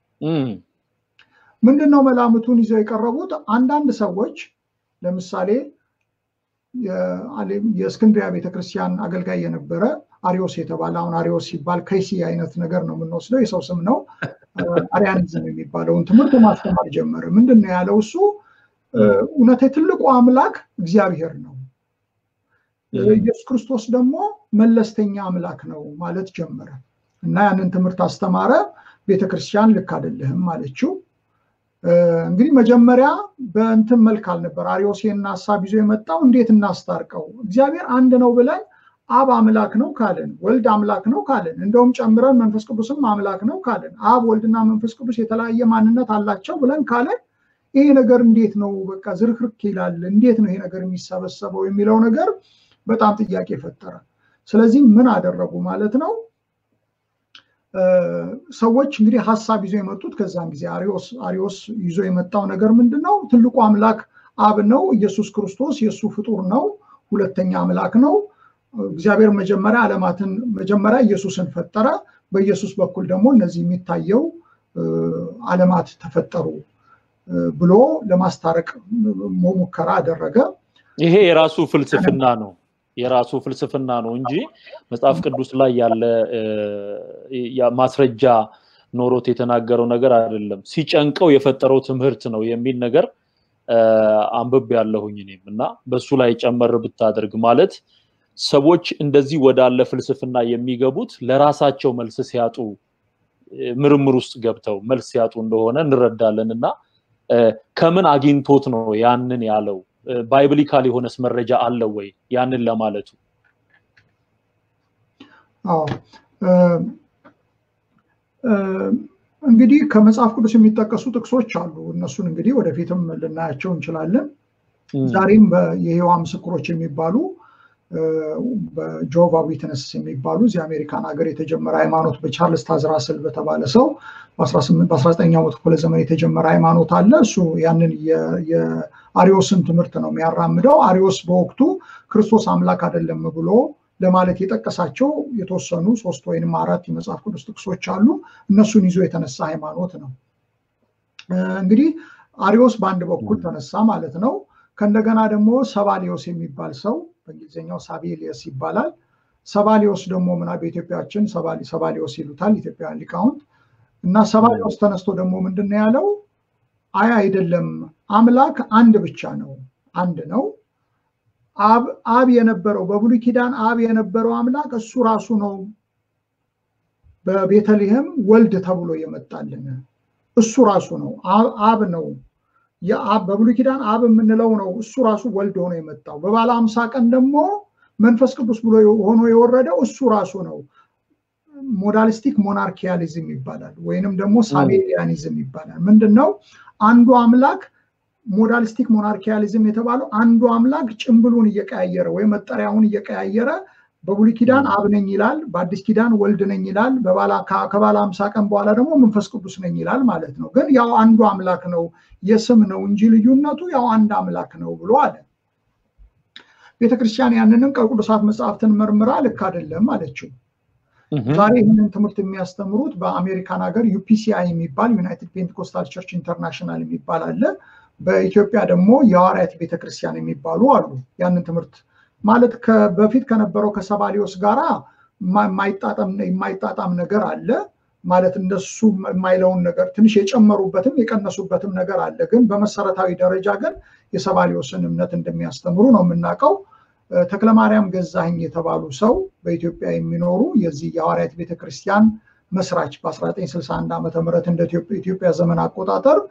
ምንድን ነው መላምቱን ይዘው የቀረቡት? አንዳንድ ሰዎች ለምሳሌ የእስክንድሪያ ቤተክርስቲያን አገልጋይ የነበረ አሪዮስ የተባለ አሁን አሪዮስ ሲባል ከይሲ አይነት ነገር ነው የምንወስደው፣ የሰው ስም ነው። አሪያኒዝም የሚባለውን ትምህርት ማስተማር ጀመረ። ምንድን ነው ያለው እሱ? እውነት ትልቁ አምላክ እግዚአብሔር ነው፣ ኢየሱስ ክርስቶስ ደግሞ መለስተኛ አምላክ ነው ማለት ጀመረ እና ያንን ትምህርት አስተማረ። ቤተክርስቲያን ልክ አይደለህም አለችው። እንግዲህ መጀመሪያ በእንትን መልክ አልነበር አሪዮሴን ሀሳብ ይዞ የመጣው እንዴት እናስታርቀው? እግዚአብሔር አንድ ነው ብለን አብ አምላክ ነው ካልን፣ ወልድ አምላክ ነው ካልን፣ እንደውም ጨምረን መንፈስ ቅዱስም አምላክ ነው ካልን፣ አብ ወልድና መንፈስ ቅዱስ የተለያየ ማንነት አላቸው ብለን ካልን ይሄ ነገር እንዴት ነው በቃ ዝርክርክ ይላል። እንዴት ነው ይሄ ነገር የሚሰበሰበው የሚለው ነገር በጣም ጥያቄ ፈጠረ። ስለዚህ ምን አደረጉ ማለት ነው? ሰዎች እንግዲህ ሀሳብ ይዞ የመጡት ከዛን ጊዜ አሪዮስ ይዞ የመጣው ነገር ምንድን ነው? ትልቁ አምላክ አብ ነው። ኢየሱስ ክርስቶስ የእሱ ፍጡር ነው። ሁለተኛ አምላክ ነው። እግዚአብሔር መጀመሪያ ዓለማትን መጀመሪያ ኢየሱስን ፈጠረ። በኢየሱስ በኩል ደግሞ እነዚህ የሚታየው ዓለማት ተፈጠሩ ብሎ ለማስታረቅ ሙከራ አደረገ። ይሄ የራሱ ፍልስፍና ነው የራሱ ፍልስፍና ነው እንጂ መጽሐፍ ቅዱስ ላይ ያለ ማስረጃ ኖሮት የተናገረው ነገር አይደለም። ሲጨንቀው የፈጠረው ትምህርት ነው የሚል ነገር አንብብ ያለሁኝ እኔም እና በሱ ላይ ጨመር ብታደርግ ማለት ሰዎች እንደዚህ ወዳለ ፍልስፍና የሚገቡት ለራሳቸው መልስ ሲያጡ ምርምር ውስጥ ገብተው መልስ ሲያጡ እንደሆነ እንረዳለን እና ከምን አግኝቶት ነው ያንን ያለው? ባይብሊካል የሆነስ መረጃ አለው ወይ ያንን ለማለቱ? አዎ እንግዲህ ከመጽሐፍ ቅዱስ የሚጠቀሱ ጥቅሶች አሉ። እነሱን እንግዲህ ወደፊትም ልናያቸው እንችላለን። ዛሬም የህዋ ምስክሮች የሚባሉ በጆቫ ዊትነስ የሚባሉ እዚህ አሜሪካን ሀገር የተጀመረ ሃይማኖት በቻርልስ ታዝራስል በተባለ ሰው በ19ኛው መቶ ክፍለ ዘመን የተጀመረ ሃይማኖት አለ። እሱ ያንን የአሪዮስን ትምህርት ነው የሚያራምደው። አሪዮስ በወቅቱ ክርስቶስ አምላክ አይደለም ብሎ ለማለት የጠቀሳቸው የተወሰኑ ሶስት ወይንም አራት የመጽሐፍ ቅዱስ ጥቅሶች አሉ። እነሱን ይዞ የተነሳ ሃይማኖት ነው። እንግዲህ አሪዮስ በአንድ በኩል ተነሳ ማለት ነው። ከእንደገና ደግሞ ሰባሊዮስ የሚባል ሰው በእንግሊዝኛው ሳቤሊየስ ይባላል። ሰባሊዮስ ደግሞ ምና በኢትዮጵያችን ሰባሊዮስ ይሉታል ኢትዮጵያውያን ሊቃውንት እና ሰባሊዮስ ተነስቶ ደግሞ ምንድን ነው ያለው? አይ አይደለም፣ አምላክ አንድ ብቻ ነው፣ አንድ ነው። አብ የነበረው በብሉይ ኪዳን አብ የነበረው አምላክ እሱ ራሱ ነው በቤተልሔም ወልድ ተብሎ የመጣልን እሱ ራሱ ነው፣ አብ ነው በብሉይ ኪዳን አብ የምንለው ነው። እሱ ራሱ ወልድ ሆኖ የመጣው በባለ አምሳ ቀን ደግሞ መንፈስ ቅዱስ ብሎ ሆኖ የወረደው እሱ ራሱ ነው። ሞዳሊስቲክ ሞናርኪያሊዝም ይባላል፣ ወይንም ደግሞ ሳቤሊያኒዝም ይባላል። ምንድን ነው? አንዱ አምላክ ሞዳሊስቲክ ሞናርኪያሊዝም የተባለው አንዱ አምላክ ጭምብሉን እየቀያየረ ወይም መጠሪያውን እየቀያየረ በብሉይ ኪዳን አብ ነኝ ይላል፣ በአዲስ ኪዳን ወልድ ነኝ ይላል፣ ከባለ አምሳ ቀን በኋላ ደግሞ መንፈስ ቅዱስ ነኝ ይላል ማለት ነው። ግን ያው አንዱ አምላክ ነው፣ የስም ነው እንጂ ልዩነቱ ያው አንድ አምላክ ነው ብሎ አለ። ቤተክርስቲያን ያንንም ከቅዱሳት መጽሐፍትን መርምራ ልክ አይደለም አለችው። ዛሬ ይህንን ትምህርት የሚያስተምሩት በአሜሪካን ሀገር ዩፒሲአይ የሚባል ዩናይትድ ፔንቴኮስታል ቸርች ኢንተርናሽናል የሚባል አለ። በኢትዮጵያ ደግሞ የሐዋርያት ቤተክርስቲያን የሚባሉ አሉ። ያንን ትምህርት ማለት በፊት ከነበረው ከሰባሊዮስ ጋራ የማይጣጣም ነገር አለ። ማለት እንደሱ የማይለውን ነገር ትንሽ የጨመሩበትም የቀነሱበትም ነገር አለ። ግን በመሰረታዊ ደረጃ ግን የሰባሊዮስን እምነት እንደሚያስተምሩ ነው የምናውቀው። ተክለማርያም ገዛኸኝ የተባሉ ሰው በኢትዮጵያ የሚኖሩ የዚህ የሐዋርያት ቤተክርስቲያን መስራች በ1961 ዓ ም እንደ ኢትዮጵያ ዘመን አቆጣጠር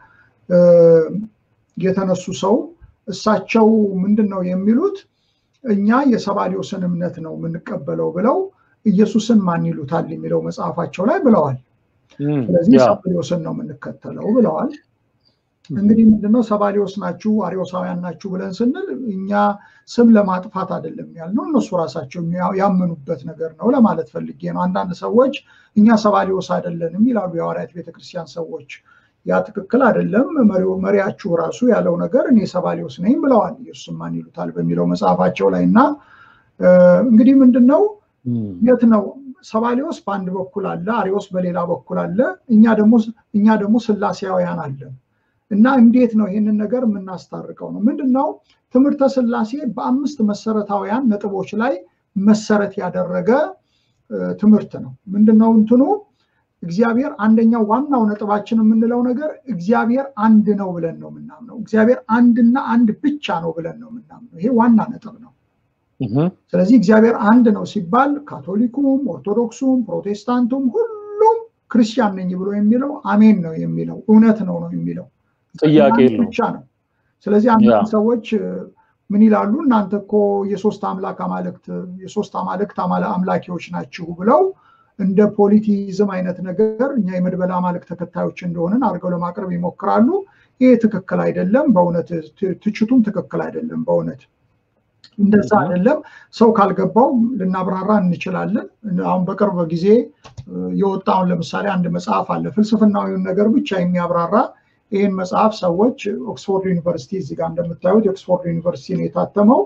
የተነሱ ሰው እሳቸው ምንድን ነው የሚሉት እኛ የሰባሊዮስን እምነት ነው የምንቀበለው ብለው ኢየሱስን ማን ይሉታል የሚለው መጽሐፋቸው ላይ ብለዋል። ስለዚህ ሰባሊዮስን ነው የምንከተለው ብለዋል። እንግዲህ ምንድነው ሰባሊዮስ ናችሁ አሪዮሳውያን ናችሁ ብለን ስንል እኛ ስም ለማጥፋት አይደለም ያልነው፣ እነሱ ራሳቸው ያመኑበት ነገር ነው ለማለት ፈልጌ ነው። አንዳንድ ሰዎች እኛ ሰባሊዮስ አይደለንም ይላሉ የሐዋርያት ቤተክርስቲያን ሰዎች። ያ ትክክል አይደለም። መሪያችሁ ራሱ ያለው ነገር እኔ ሰባሊዮስ ነኝ ብለዋል። ኢየሱስን ማን ይሉታል በሚለው መጽሐፋቸው ላይ እና እንግዲህ ምንድን ነው የት ነው ሰባሊዮስ በአንድ በኩል አለ፣ አሪዮስ በሌላ በኩል አለ። እኛ ደግሞ እኛ ደግሞ ስላሴያውያን አለን እና እንዴት ነው ይህንን ነገር የምናስታርቀው ነው? ምንድን ነው ትምህርተ ስላሴ በአምስት መሰረታዊያን ነጥቦች ላይ መሰረት ያደረገ ትምህርት ነው። ምንድነው እንትኑ? እግዚአብሔር አንደኛው ዋናው ነጥባችን የምንለው ነገር እግዚአብሔር አንድ ነው ብለን ነው የምናምነው። እግዚአብሔር አንድና አንድ ብቻ ነው ብለን ነው የምናምነው። ይሄ ዋና ነጥብ ነው። ስለዚህ እግዚአብሔር አንድ ነው ሲባል ካቶሊኩም፣ ኦርቶዶክሱም፣ ፕሮቴስታንቱም ሁሉም ክርስቲያን ነኝ ብሎ የሚለው አሜን ነው የሚለው እውነት ነው ነው የሚለው ጥያቄ ብቻ ነው። ስለዚህ አንዳንድ ሰዎች ምን ይላሉ? እናንተ እኮ የሶስት አምላክ አማልክት የሶስት አማልክት አምላኪዎች ናችሁ ብለው እንደ ፖሊቲዝም አይነት ነገር እኛ የመድበለ አማልክ ተከታዮች እንደሆንን አድርገው ለማቅረብ ይሞክራሉ። ይህ ትክክል አይደለም። በእውነት ትችቱም ትክክል አይደለም። በእውነት እንደዛ አይደለም። ሰው ካልገባው ልናብራራ እንችላለን። አሁን በቅርብ ጊዜ የወጣውን ለምሳሌ አንድ መጽሐፍ አለ ፍልስፍናዊውን ነገር ብቻ የሚያብራራ ይህን መጽሐፍ ሰዎች ኦክስፎርድ ዩኒቨርሲቲ እዚህ ጋር እንደምታዩት የኦክስፎርድ ዩኒቨርሲቲ ነው የታተመው።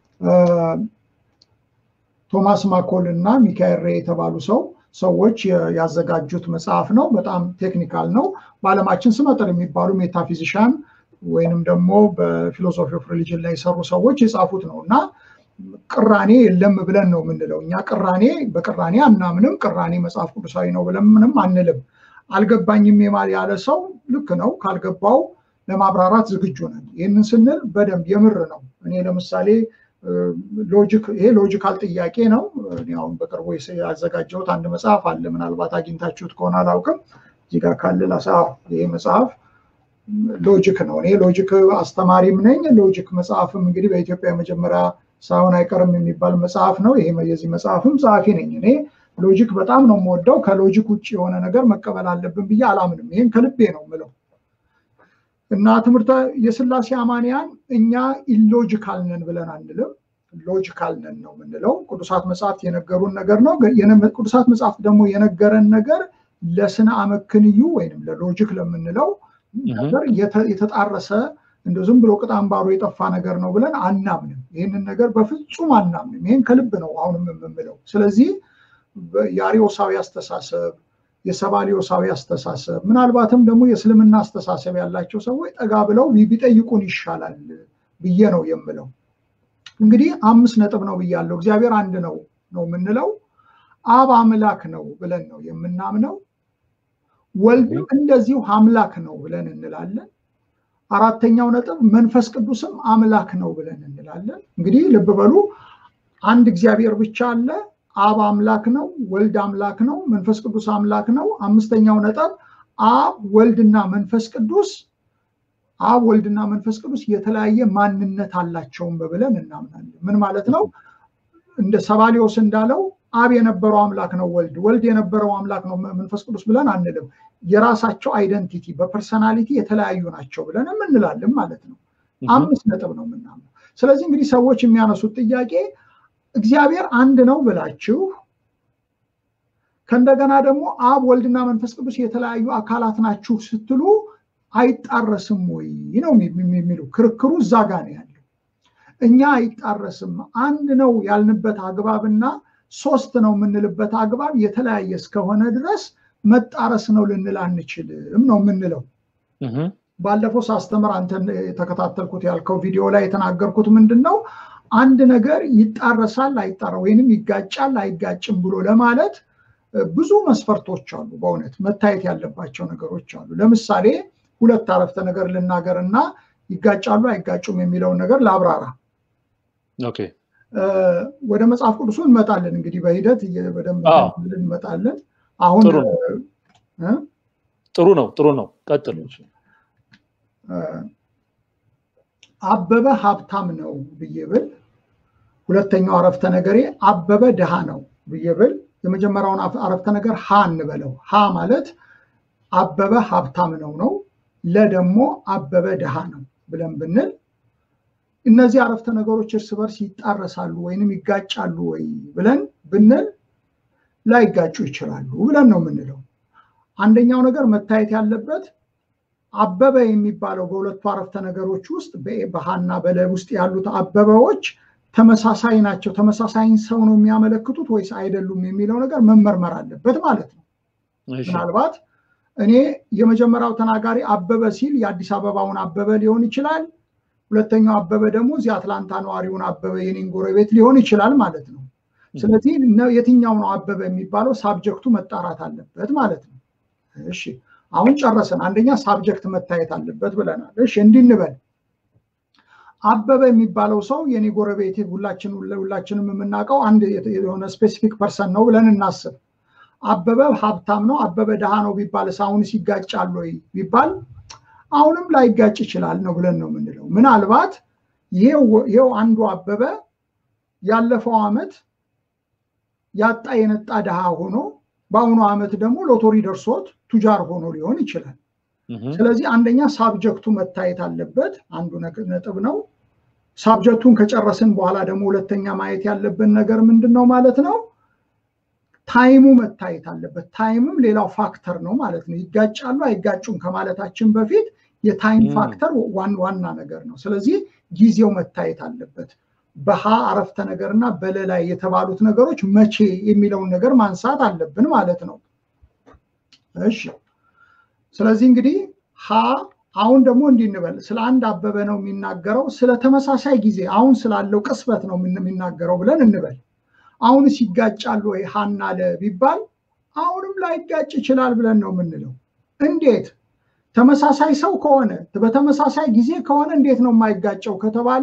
ቶማስ ማኮል እና ሚካኤል ሬ የተባሉ ሰው ሰዎች ያዘጋጁት መጽሐፍ ነው። በጣም ቴክኒካል ነው። በዓለማችን ስመጥር የሚባሉ ሜታፊዚሻን ወይንም ደግሞ በፊሎሶፊ ኦፍ ሪሊጅን ላይ የሰሩ ሰዎች የጻፉት ነው እና ቅራኔ የለም ብለን ነው የምንለው እኛ ቅራኔ በቅራኔ አናምንም። ቅራኔ መጽሐፍ ቅዱሳዊ ነው ብለን ምንም አንልም። አልገባኝም ያለ ሰው ልክ ነው። ካልገባው ለማብራራት ዝግጁ ነን። ይህንን ስንል በደንብ የምር ነው። እኔ ለምሳሌ ሎጂክ ይሄ ሎጂካል ጥያቄ ነው። አሁን በቅርቡ ያዘጋጀሁት አንድ መጽሐፍ አለ። ምናልባት አግኝታችሁት ከሆነ አላውቅም። እዚህ ጋር ካለ ላሳ ይሄ መጽሐፍ ሎጂክ ነው። እኔ ሎጂክ አስተማሪም ነኝ። ሎጂክ መጽሐፍም እንግዲህ በኢትዮጵያ የመጀመሪያ ሳይሆን አይቀርም የሚባል መጽሐፍ ነው። ይሄ የዚህ መጽሐፍም ጸሐፊ ነኝ እኔ። ሎጂክ በጣም ነው የምወደው። ከሎጂክ ውጭ የሆነ ነገር መቀበል አለብን ብዬ አላምንም። ይህን ከልቤ ነው ምለው እና ትምህርተ የስላሴ አማንያን እኛ ኢሎጂካል ነን ብለን አንልም። ሎጂካል ነን ነው የምንለው። ቅዱሳት መጽሐፍት የነገሩን ነገር ነው። ቅዱሳት መጽሐፍት ደግሞ የነገረን ነገር ለስነ አመክንዩ ወይም ለሎጂክ ለምንለው ነገር የተጣረሰ እንደ ዝም ብሎ ቅጥ አምባሩ የጠፋ ነገር ነው ብለን አናምንም። ይህንን ነገር በፍጹም አናምንም። ይህን ከልብ ነው አሁንም የምምለው። ስለዚህ የአሪዮሳዊ አስተሳሰብ የሰባሊዮሳዊ አስተሳሰብ ምናልባትም ደግሞ የእስልምና አስተሳሰብ ያላቸው ሰዎች ጠጋ ብለው ቢጠይቁን ይሻላል ብዬ ነው የምለው። እንግዲህ አምስት ነጥብ ነው ብያለሁ። እግዚአብሔር አንድ ነው ነው የምንለው። አብ አምላክ ነው ብለን ነው የምናምነው። ወልድም እንደዚሁ አምላክ ነው ብለን እንላለን። አራተኛው ነጥብ መንፈስ ቅዱስም አምላክ ነው ብለን እንላለን። እንግዲህ ልብ በሉ አንድ እግዚአብሔር ብቻ አለ። አብ አምላክ ነው፣ ወልድ አምላክ ነው፣ መንፈስ ቅዱስ አምላክ ነው። አምስተኛው ነጥብ አብ ወልድና መንፈስ ቅዱስ አብ ወልድና መንፈስ ቅዱስ የተለያየ ማንነት አላቸውም ብለን እናምናለን። ምን ማለት ነው? እንደ ሰባሊዮስ እንዳለው አብ የነበረው አምላክ ነው ወልድ፣ ወልድ የነበረው አምላክ ነው መንፈስ ቅዱስ ብለን አንልም። የራሳቸው አይደንቲቲ በፐርሰናሊቲ የተለያዩ ናቸው ብለን እንላለን ማለት ነው። አምስት ነጥብ ነው የምናምነው። ስለዚህ እንግዲህ ሰዎች የሚያነሱት ጥያቄ እግዚአብሔር አንድ ነው ብላችሁ ከእንደገና ደግሞ አብ ወልድና መንፈስ ቅዱስ የተለያዩ አካላት ናችሁ ስትሉ አይጣረስም ወይ ነው የሚሉ ክርክሩ እዛ ጋ ነው ያለው። እኛ አይጣረስም አንድ ነው ያልንበት አግባብና ሶስት ነው የምንልበት አግባብ የተለያየ እስከሆነ ድረስ መጣረስ ነው ልንል አንችልም ነው የምንለው። ባለፈው ሳስተምር አንተ የተከታተልኩት ያልከው ቪዲዮ ላይ የተናገርኩት ምንድን ነው አንድ ነገር ይጣረሳል አይጣራ ወይንም ይጋጫል አይጋጭም ብሎ ለማለት ብዙ መስፈርቶች አሉ። በእውነት መታየት ያለባቸው ነገሮች አሉ። ለምሳሌ ሁለት አረፍተ ነገር ልናገር እና ይጋጫሉ አይጋጩም የሚለውን ነገር ላብራራ። ወደ መጽሐፍ ቅዱሱ እንመጣለን። እንግዲህ በሂደት በደንብ እንመጣለን። አሁን ጥሩ ነው ጥሩ ነው፣ ቀጥሉ። አበበ ሀብታም ነው ብዬ ብል ሁለተኛው አረፍተ ነገሬ አበበ ድሃ ነው ብዬ ብል የመጀመሪያውን አረፍተ ነገር ሀ እንበለው። ሀ ማለት አበበ ሀብታም ነው ነው፣ ለደግሞ አበበ ድሃ ነው ብለን ብንል እነዚህ አረፍተ ነገሮች እርስ በርስ ይጣረሳሉ ወይንም ይጋጫሉ ወይ ብለን ብንል ላይጋጩ ይችላሉ ብለን ነው የምንለው። አንደኛው ነገር መታየት ያለበት አበበ የሚባለው በሁለቱ አረፍተ ነገሮች ውስጥ በሀና በለ ውስጥ ያሉት አበበዎች ተመሳሳይ ናቸው። ተመሳሳይን ሰው ነው የሚያመለክቱት ወይስ አይደሉም የሚለው ነገር መመርመር አለበት ማለት ነው። ምናልባት እኔ የመጀመሪያው ተናጋሪ አበበ ሲል የአዲስ አበባውን አበበ ሊሆን ይችላል። ሁለተኛው አበበ ደግሞ እዚህ አትላንታ ነዋሪውን አበበ የኔን ጎረቤት ሊሆን ይችላል ማለት ነው። ስለዚህ የትኛው ነው አበበ የሚባለው ሳብጀክቱ መጣራት አለበት ማለት ነው። እሺ አሁን ጨረሰን። አንደኛ ሳብጀክት መታየት አለበት ብለናል። እሺ እንዲህ እንበል አበበ የሚባለው ሰው የኔ ጎረቤት ሁላችን ሁላችንም የምናውቀው አንድ የሆነ ስፔሲፊክ ፐርሰን ነው ብለን እናስብ። አበበ ሀብታም ነው፣ አበበ ድሃ ነው ቢባል አሁንስ ይጋጫል ወይ ቢባል አሁንም ላይጋጭ ይችላል ነው ብለን ነው የምንለው። ምናልባት ይሄው አንዱ አበበ ያለፈው ዓመት ያጣ የነጣ ድሃ ሆኖ በአሁኑ ዓመት ደግሞ ሎቶሪ ደርሶት ቱጃር ሆኖ ሊሆን ይችላል። ስለዚህ አንደኛ ሳብጀክቱ መታየት አለበት፣ አንዱ ነጥብ ነው። ሳብጀክቱን ከጨረስን በኋላ ደግሞ ሁለተኛ ማየት ያለብን ነገር ምንድን ነው ማለት ነው? ታይሙ መታየት አለበት። ታይምም ሌላው ፋክተር ነው ማለት ነው። ይጋጫሉ አይጋጩም ከማለታችን በፊት የታይም ፋክተር ዋና ነገር ነው። ስለዚህ ጊዜው መታየት አለበት። በሀ አረፍተ ነገር እና በለላይ የተባሉት ነገሮች መቼ የሚለውን ነገር ማንሳት አለብን ማለት ነው። እሺ ስለዚህ እንግዲህ ሀ አሁን ደግሞ እንዲህ እንበል፣ ስለ አንድ አበበ ነው የሚናገረው፣ ስለ ተመሳሳይ ጊዜ አሁን ስላለው ቅስበት ነው የሚናገረው ብለን እንበል። አሁንስ ይጋጫሉ ወይ ሀና ለ ቢባል አሁንም ላይጋጭ ይችላል ብለን ነው የምንለው። እንዴት? ተመሳሳይ ሰው ከሆነ በተመሳሳይ ጊዜ ከሆነ እንዴት ነው የማይጋጨው ከተባለ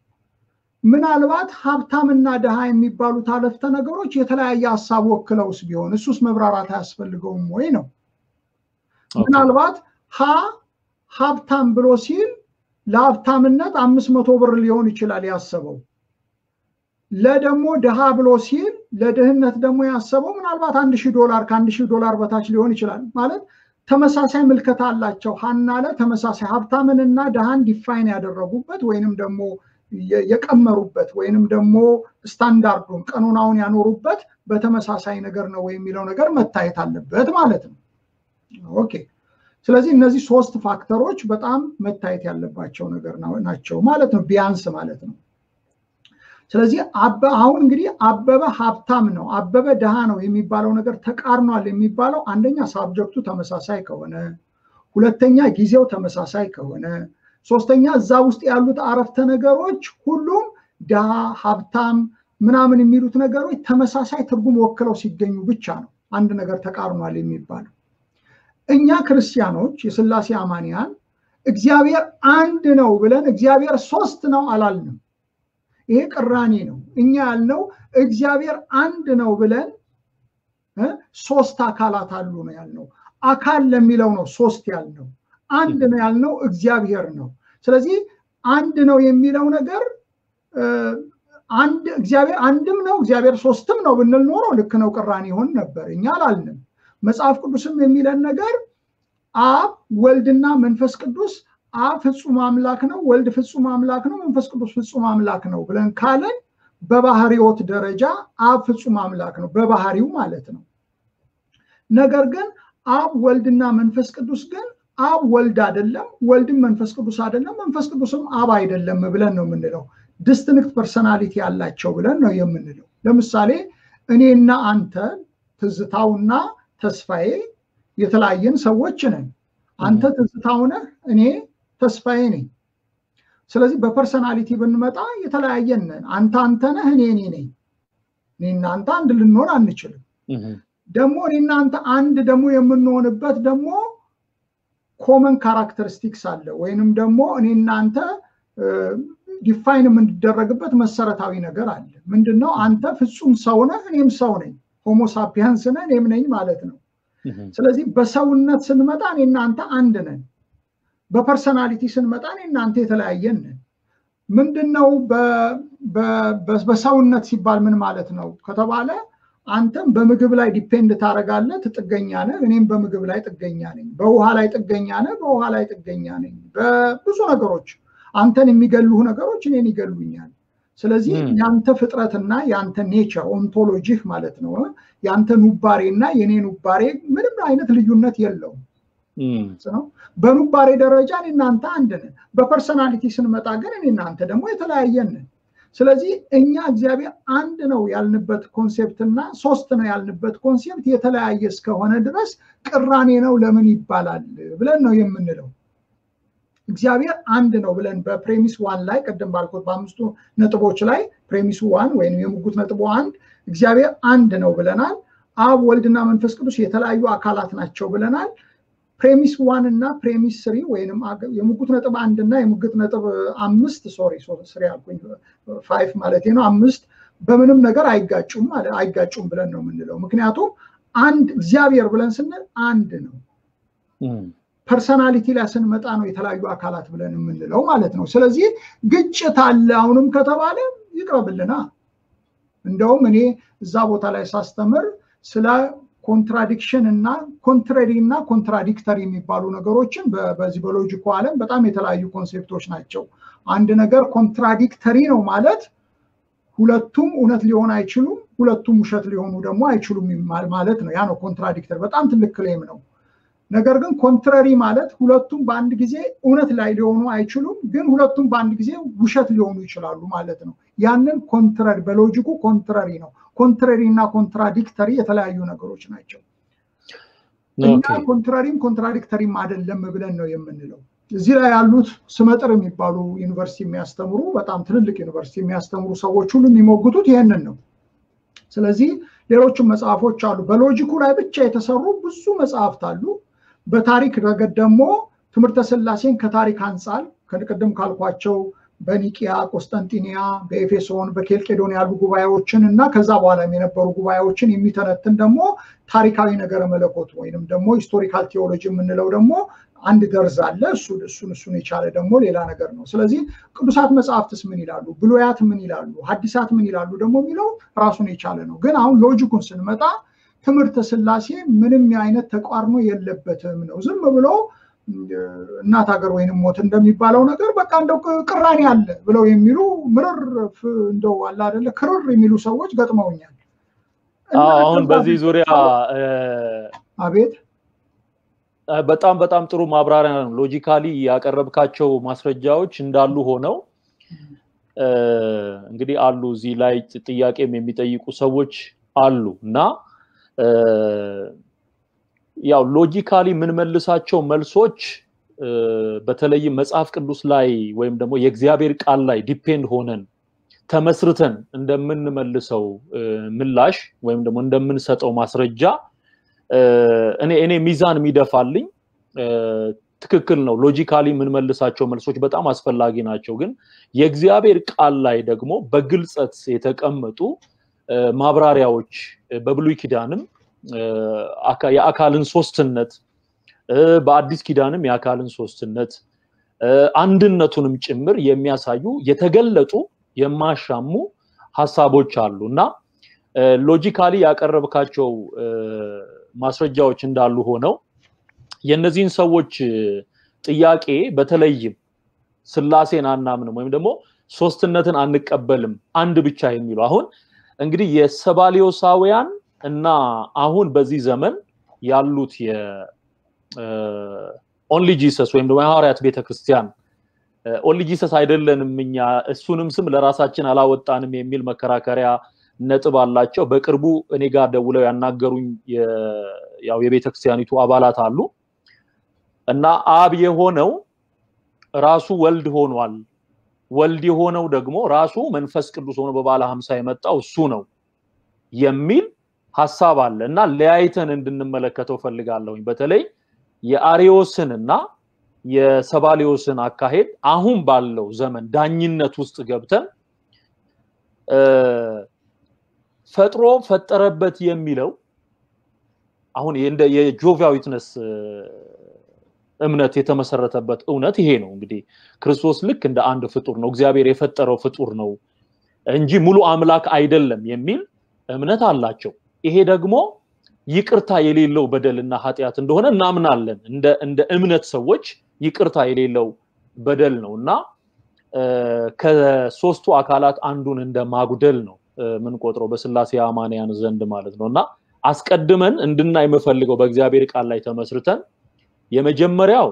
ምናልባት ሀብታምና ድሃ የሚባሉት አረፍተ ነገሮች የተለያየ ሀሳብ ወክለውስ ቢሆን እሱስ መብራራት አያስፈልገውም ወይ ነው። ምናልባት ሀ ሀብታም ብሎ ሲል ለሀብታምነት አምስት መቶ ብር ሊሆን ይችላል ያሰበው። ለደግሞ ድሃ ብሎ ሲል ለድህነት ደግሞ ያሰበው ምናልባት አንድ ሺህ ዶላር ከአንድ ሺህ ዶላር በታች ሊሆን ይችላል። ማለት ተመሳሳይ ምልከታ አላቸው። ሀና ለ ተመሳሳይ ሀብታምንና ድሃን ዲፋይን ያደረጉበት ወይንም ደግሞ የቀመሩበት ወይንም ደግሞ ስታንዳርዱን ቀኖናውን ያኖሩበት በተመሳሳይ ነገር ነው የሚለው ነገር መታየት አለበት ማለት ነው። ኦኬ። ስለዚህ እነዚህ ሶስት ፋክተሮች በጣም መታየት ያለባቸው ነገር ናቸው ማለት ነው፣ ቢያንስ ማለት ነው። ስለዚህ አሁን እንግዲህ አበበ ሀብታም ነው፣ አበበ ድሃ ነው የሚባለው ነገር ተቃርኗል የሚባለው አንደኛ ሳብጀክቱ ተመሳሳይ ከሆነ፣ ሁለተኛ ጊዜው ተመሳሳይ ከሆነ፣ ሶስተኛ እዛ ውስጥ ያሉት አረፍተ ነገሮች ሁሉም ድሃ፣ ሀብታም ምናምን የሚሉት ነገሮች ተመሳሳይ ትርጉም ወክለው ሲገኙ ብቻ ነው አንድ ነገር ተቃርኗል የሚባለው። እኛ ክርስቲያኖች የስላሴ አማንያን እግዚአብሔር አንድ ነው ብለን እግዚአብሔር ሶስት ነው አላልንም። ይሄ ቅራኔ ነው። እኛ ያልነው እግዚአብሔር አንድ ነው ብለን ሶስት አካላት አሉ ነው ያልነው። አካል ለሚለው ነው ሶስት ያልነው። አንድ ነው ያልነው እግዚአብሔር ነው። ስለዚህ አንድ ነው የሚለው ነገር አንድ እግዚአብሔር አንድም ነው እግዚአብሔር ሶስትም ነው ብንል ኖሮ ልክ ነው፣ ቅራኔ ይሆን ነበር። እኛ አላልንም። መጽሐፍ ቅዱስም የሚለን ነገር አብ ወልድና መንፈስ ቅዱስ አብ ፍጹም አምላክ ነው፣ ወልድ ፍጹም አምላክ ነው፣ መንፈስ ቅዱስ ፍጹም አምላክ ነው ብለን ካለን በባህሪዎት ደረጃ አብ ፍጹም አምላክ ነው በባህሪው ማለት ነው። ነገር ግን አብ ወልድና መንፈስ ቅዱስ ግን አብ ወልድ አይደለም፣ ወልድም መንፈስ ቅዱስ አይደለም፣ መንፈስ ቅዱስም አብ አይደለም ብለን ነው የምንለው። ዲስትንክት ፐርሰናሊቲ ያላቸው ብለን ነው የምንለው። ለምሳሌ እኔና አንተ ትዝታውና ተስፋዬ የተለያየን ሰዎች ነን። አንተ ትዝታው ነህ፣ እኔ ተስፋዬ ነኝ። ስለዚህ በፐርሰናሊቲ ብንመጣ የተለያየን ነን። አንተ አንተ ነህ፣ እኔ እኔ ነኝ። እኔና አንተ አንድ ልንሆን አንችልም። ደግሞ እኔና አንተ አንድ ደግሞ የምንሆንበት ደግሞ ኮመን ካራክተሪስቲክስ አለ ወይንም ደግሞ እኔና አንተ ዲፋይን የምንደረግበት መሰረታዊ ነገር አለ። ምንድን ነው? አንተ ፍጹም ሰው ነህ፣ እኔም ሰው ነኝ። ሆሞሳፒያንስ ነህ፣ እኔም ነኝ ማለት ነው። ስለዚህ በሰውነት ስንመጣ እኔ እናንተ አንድ ነን። በፐርሰናሊቲ ስንመጣ እኔ እናንተ የተለያየን ነን። ምንድን ነው በሰውነት ሲባል ምን ማለት ነው ከተባለ አንተም በምግብ ላይ ዲፔንድ ታደርጋለህ፣ ጥገኛ ነህ። እኔም በምግብ ላይ ጥገኛ ነኝ። በውሃ ላይ ጥገኛ ነህ፣ በውሃ ላይ ጥገኛ ነኝ። በብዙ ነገሮች አንተን የሚገሉህ ነገሮች እኔን ይገሉኛል። ስለዚህ ያንተ ፍጥረትና ያንተ ኔቸር ኦንቶሎጂህ ማለት ነው ያንተ ኑባሬ እና የኔ ኑባሬ ምንም አይነት ልዩነት የለውም ነው። በኑባሬ ደረጃ እኔ እናንተ አንድ ነን። በፐርሰናሊቲ ስንመጣ ግን እኔ እናንተ ደግሞ የተለያየን ነን። ስለዚህ እኛ እግዚአብሔር አንድ ነው ያልንበት ኮንሴፕት እና ሶስት ነው ያልንበት ኮንሴፕት የተለያየ እስከሆነ ድረስ ቅራኔ ነው ለምን ይባላል ብለን ነው የምንለው። እግዚአብሔር አንድ ነው ብለን በፕሬሚስ ዋን ላይ ቅድም ባልኩት በአምስቱ ነጥቦች ላይ ፕሬሚሱ ዋን ወይም የሙጉት ነጥቦ አንድ እግዚአብሔር አንድ ነው ብለናል። አብ ወልድና መንፈስ ቅዱስ የተለያዩ አካላት ናቸው ብለናል። ፕሬሚስ ዋን እና ፕሬሚስ ስሪ ወይም የሙጉት ነጥብ አንድ እና የሙግት ነጥብ አምስት ሶሪ ስሪ አልኩኝ ፋይቭ ማለት ነው አምስት በምንም ነገር አይጋጩም አይጋጩም ብለን ነው የምንለው። ምክንያቱም አንድ እግዚአብሔር ብለን ስንል አንድ ነው። ፐርሰናሊቲ ላይ ስንመጣ ነው የተለያዩ አካላት ብለን የምንለው ማለት ነው። ስለዚህ ግጭት አለ አሁንም ከተባለ ይቅረብልና። እንደውም እኔ እዛ ቦታ ላይ ሳስተምር ስለ ኮንትራዲክሽን እና ኮንትራሪ እና ኮንትራዲክተሪ የሚባሉ ነገሮችን በዚህ በሎጂኩ ዓለም በጣም የተለያዩ ኮንሴፕቶች ናቸው። አንድ ነገር ኮንትራዲክተሪ ነው ማለት ሁለቱም እውነት ሊሆን አይችሉም፣ ሁለቱም ውሸት ሊሆኑ ደግሞ አይችሉም ማለት ነው። ያ ነው ኮንትራዲክተር። በጣም ትልቅ ክሌም ነው። ነገር ግን ኮንትራሪ ማለት ሁለቱም በአንድ ጊዜ እውነት ላይ ሊሆኑ አይችሉም፣ ግን ሁለቱም በአንድ ጊዜ ውሸት ሊሆኑ ይችላሉ ማለት ነው። ያንን ኮንትራሪ በሎጂኩ ኮንትራሪ ነው። ኮንትራሪ እና ኮንትራዲክተሪ የተለያዩ ነገሮች ናቸው። እኛ ኮንትራሪም ኮንትራዲክተሪም አይደለም ብለን ነው የምንለው። እዚህ ላይ ያሉት ስመጥር የሚባሉ ዩኒቨርሲቲ የሚያስተምሩ በጣም ትልልቅ ዩኒቨርሲቲ የሚያስተምሩ ሰዎች ሁሉ የሚሞግቱት ይህንን ነው። ስለዚህ ሌሎችም መጽሐፎች አሉ። በሎጂኩ ላይ ብቻ የተሰሩ ብዙ መጽሐፍት አሉ። በታሪክ ረገድ ደግሞ ትምህርተ ስላሴን ከታሪክ አንጻር ከቅድም ካልኳቸው በኒቂያ፣ ቆስጠንጢኒያ፣ በኤፌሶን፣ በኬልቄዶን ያሉ ጉባኤዎችን እና ከዛ በኋላ የነበሩ ጉባኤዎችን የሚተነትን ደግሞ ታሪካዊ ነገረ መለኮት ወይንም ደግሞ ሂስቶሪካል ቴዎሎጂ የምንለው ደግሞ አንድ ደርዝ አለ። እሱን እሱን እሱን የቻለ ደግሞ ሌላ ነገር ነው። ስለዚህ ቅዱሳት መጽሐፍትስ ምን ይላሉ፣ ብሉያት ምን ይላሉ፣ ሐዲሳት ምን ይላሉ ደግሞ የሚለው ራሱን የቻለ ነው። ግን አሁን ሎጂኩን ስንመጣ ትምህርተ ስላሴ ምንም አይነት ተቋርኖ የለበትም ነው። ዝም ብሎ እናት ሀገር ወይንም ሞት እንደሚባለው ነገር በቃ እንደው ቅራኔ አለ ብለው የሚሉ ምርር እንደው አለ አይደለ ክርር የሚሉ ሰዎች ገጥመውኛል። አሁን በዚህ ዙሪያ አቤት በጣም በጣም ጥሩ ማብራሪያ ነው። ሎጂካሊ ያቀረብካቸው ማስረጃዎች እንዳሉ ሆነው እንግዲህ አሉ እዚህ ላይ ጥያቄም የሚጠይቁ ሰዎች አሉ እና ያው ሎጂካሊ የምንመልሳቸው መልሶች በተለይም መጽሐፍ ቅዱስ ላይ ወይም ደግሞ የእግዚአብሔር ቃል ላይ ዲፔንድ ሆነን ተመስርተን እንደምንመልሰው ምላሽ ወይም ደግሞ እንደምንሰጠው ማስረጃ እኔ እኔ ሚዛን የሚደፋልኝ ትክክል ነው። ሎጂካሊ የምንመልሳቸው መልሶች በጣም አስፈላጊ ናቸው። ግን የእግዚአብሔር ቃል ላይ ደግሞ በግልጸት የተቀመጡ ማብራሪያዎች በብሉይ ኪዳንም የአካልን ሶስትነት በአዲስ ኪዳንም የአካልን ሶስትነት አንድነቱንም ጭምር የሚያሳዩ የተገለጡ የማሻሙ ሀሳቦች አሉ እና ሎጂካሊ ያቀረብካቸው ማስረጃዎች እንዳሉ ሆነው የእነዚህን ሰዎች ጥያቄ በተለይም ስላሴን አናምንም ወይም ደግሞ ሶስትነትን አንቀበልም አንድ ብቻ የሚሉ አሁን እንግዲህ የሰባሊዮሳውያን እና አሁን በዚህ ዘመን ያሉት የኦንሊ ጂሰስ ወይም ደግሞ የሐዋርያት ቤተክርስቲያን ኦንሊ ጂሰስ አይደለንም እኛ እሱንም ስም ለራሳችን አላወጣንም የሚል መከራከሪያ ነጥብ አላቸው። በቅርቡ እኔ ጋር ደውለው ያናገሩኝ ያው የቤተክርስቲያኒቱ አባላት አሉ እና አብ የሆነው ራሱ ወልድ ሆኗል። ወልድ የሆነው ደግሞ ራሱ መንፈስ ቅዱስ ሆኖ በባለ ሀምሳ የመጣው እሱ ነው የሚል ሀሳብ አለ እና ለያይተን እንድንመለከተው ፈልጋለሁኝ። በተለይ የአሪዮስን እና የሰባሊዮስን አካሄድ አሁን ባለው ዘመን ዳኝነት ውስጥ ገብተን ፈጥሮ ፈጠረበት የሚለው አሁን እንደ የጆቫ ዊትነስ እምነት የተመሰረተበት እውነት ይሄ ነው። እንግዲህ ክርስቶስ ልክ እንደ አንድ ፍጡር ነው፣ እግዚአብሔር የፈጠረው ፍጡር ነው እንጂ ሙሉ አምላክ አይደለም የሚል እምነት አላቸው። ይሄ ደግሞ ይቅርታ የሌለው በደልና ኃጢአት እንደሆነ እናምናለን። እንደ እንደ እምነት ሰዎች ይቅርታ የሌለው በደል ነው እና ከሶስቱ አካላት አንዱን እንደ ማጉደል ነው የምንቆጥረው በስላሴ አማንያን ዘንድ ማለት ነው እና አስቀድመን እንድናይ የምፈልገው በእግዚአብሔር ቃል ላይ ተመስርተን የመጀመሪያው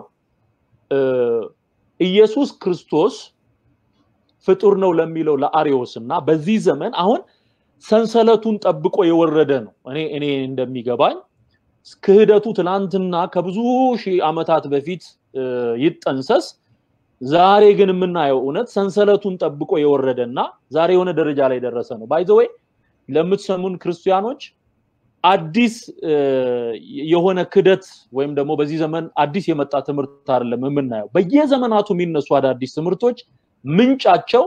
ኢየሱስ ክርስቶስ ፍጡር ነው ለሚለው ለአሪዮስ እና በዚህ ዘመን አሁን ሰንሰለቱን ጠብቆ የወረደ ነው። እኔ እኔ እንደሚገባኝ ክህደቱ ትናንትና ከብዙ ሺህ ዓመታት በፊት ይጠንሰስ ዛሬ ግን የምናየው እውነት ሰንሰለቱን ጠብቆ የወረደና ዛሬ የሆነ ደረጃ ላይ ደረሰ ነው። ባይዘወይ ለምትሰሙን ክርስቲያኖች አዲስ የሆነ ክደት ወይም ደግሞ በዚህ ዘመን አዲስ የመጣ ትምህርት አይደለም የምናየው። በየዘመናቱ የሚነሱ አዳዲስ ትምህርቶች ምንጫቸው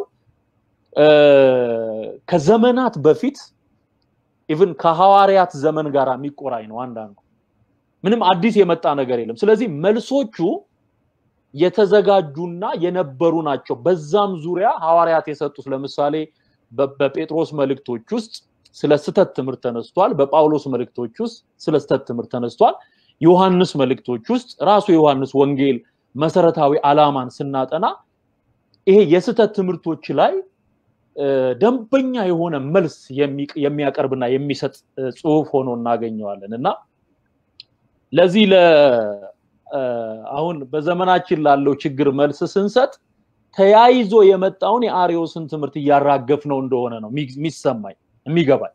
ከዘመናት በፊት ኢቭን ከሐዋርያት ዘመን ጋር የሚቆራኝ ነው። አንዳንዱ ምንም አዲስ የመጣ ነገር የለም። ስለዚህ መልሶቹ የተዘጋጁና የነበሩ ናቸው። በዛም ዙሪያ ሐዋርያት የሰጡት ለምሳሌ በጴጥሮስ መልእክቶች ውስጥ ስለ ስተት ትምህርት ተነስቷል። በጳውሎስ መልእክቶች ውስጥ ስለ ስተት ትምህርት ተነስቷል። ዮሐንስ መልእክቶች ውስጥ ራሱ የዮሐንስ ወንጌል መሰረታዊ ዓላማን ስናጠና ይሄ የስተት ትምህርቶች ላይ ደንበኛ የሆነ መልስ የሚያቀርብና የሚሰጥ ጽሁፍ ሆኖ እናገኘዋለን እና ለዚህ አሁን በዘመናችን ላለው ችግር መልስ ስንሰጥ ተያይዞ የመጣውን የአሪዮስን ትምህርት እያራገፍ ነው እንደሆነ ነው የሚሰማኝ የሚገባኝ።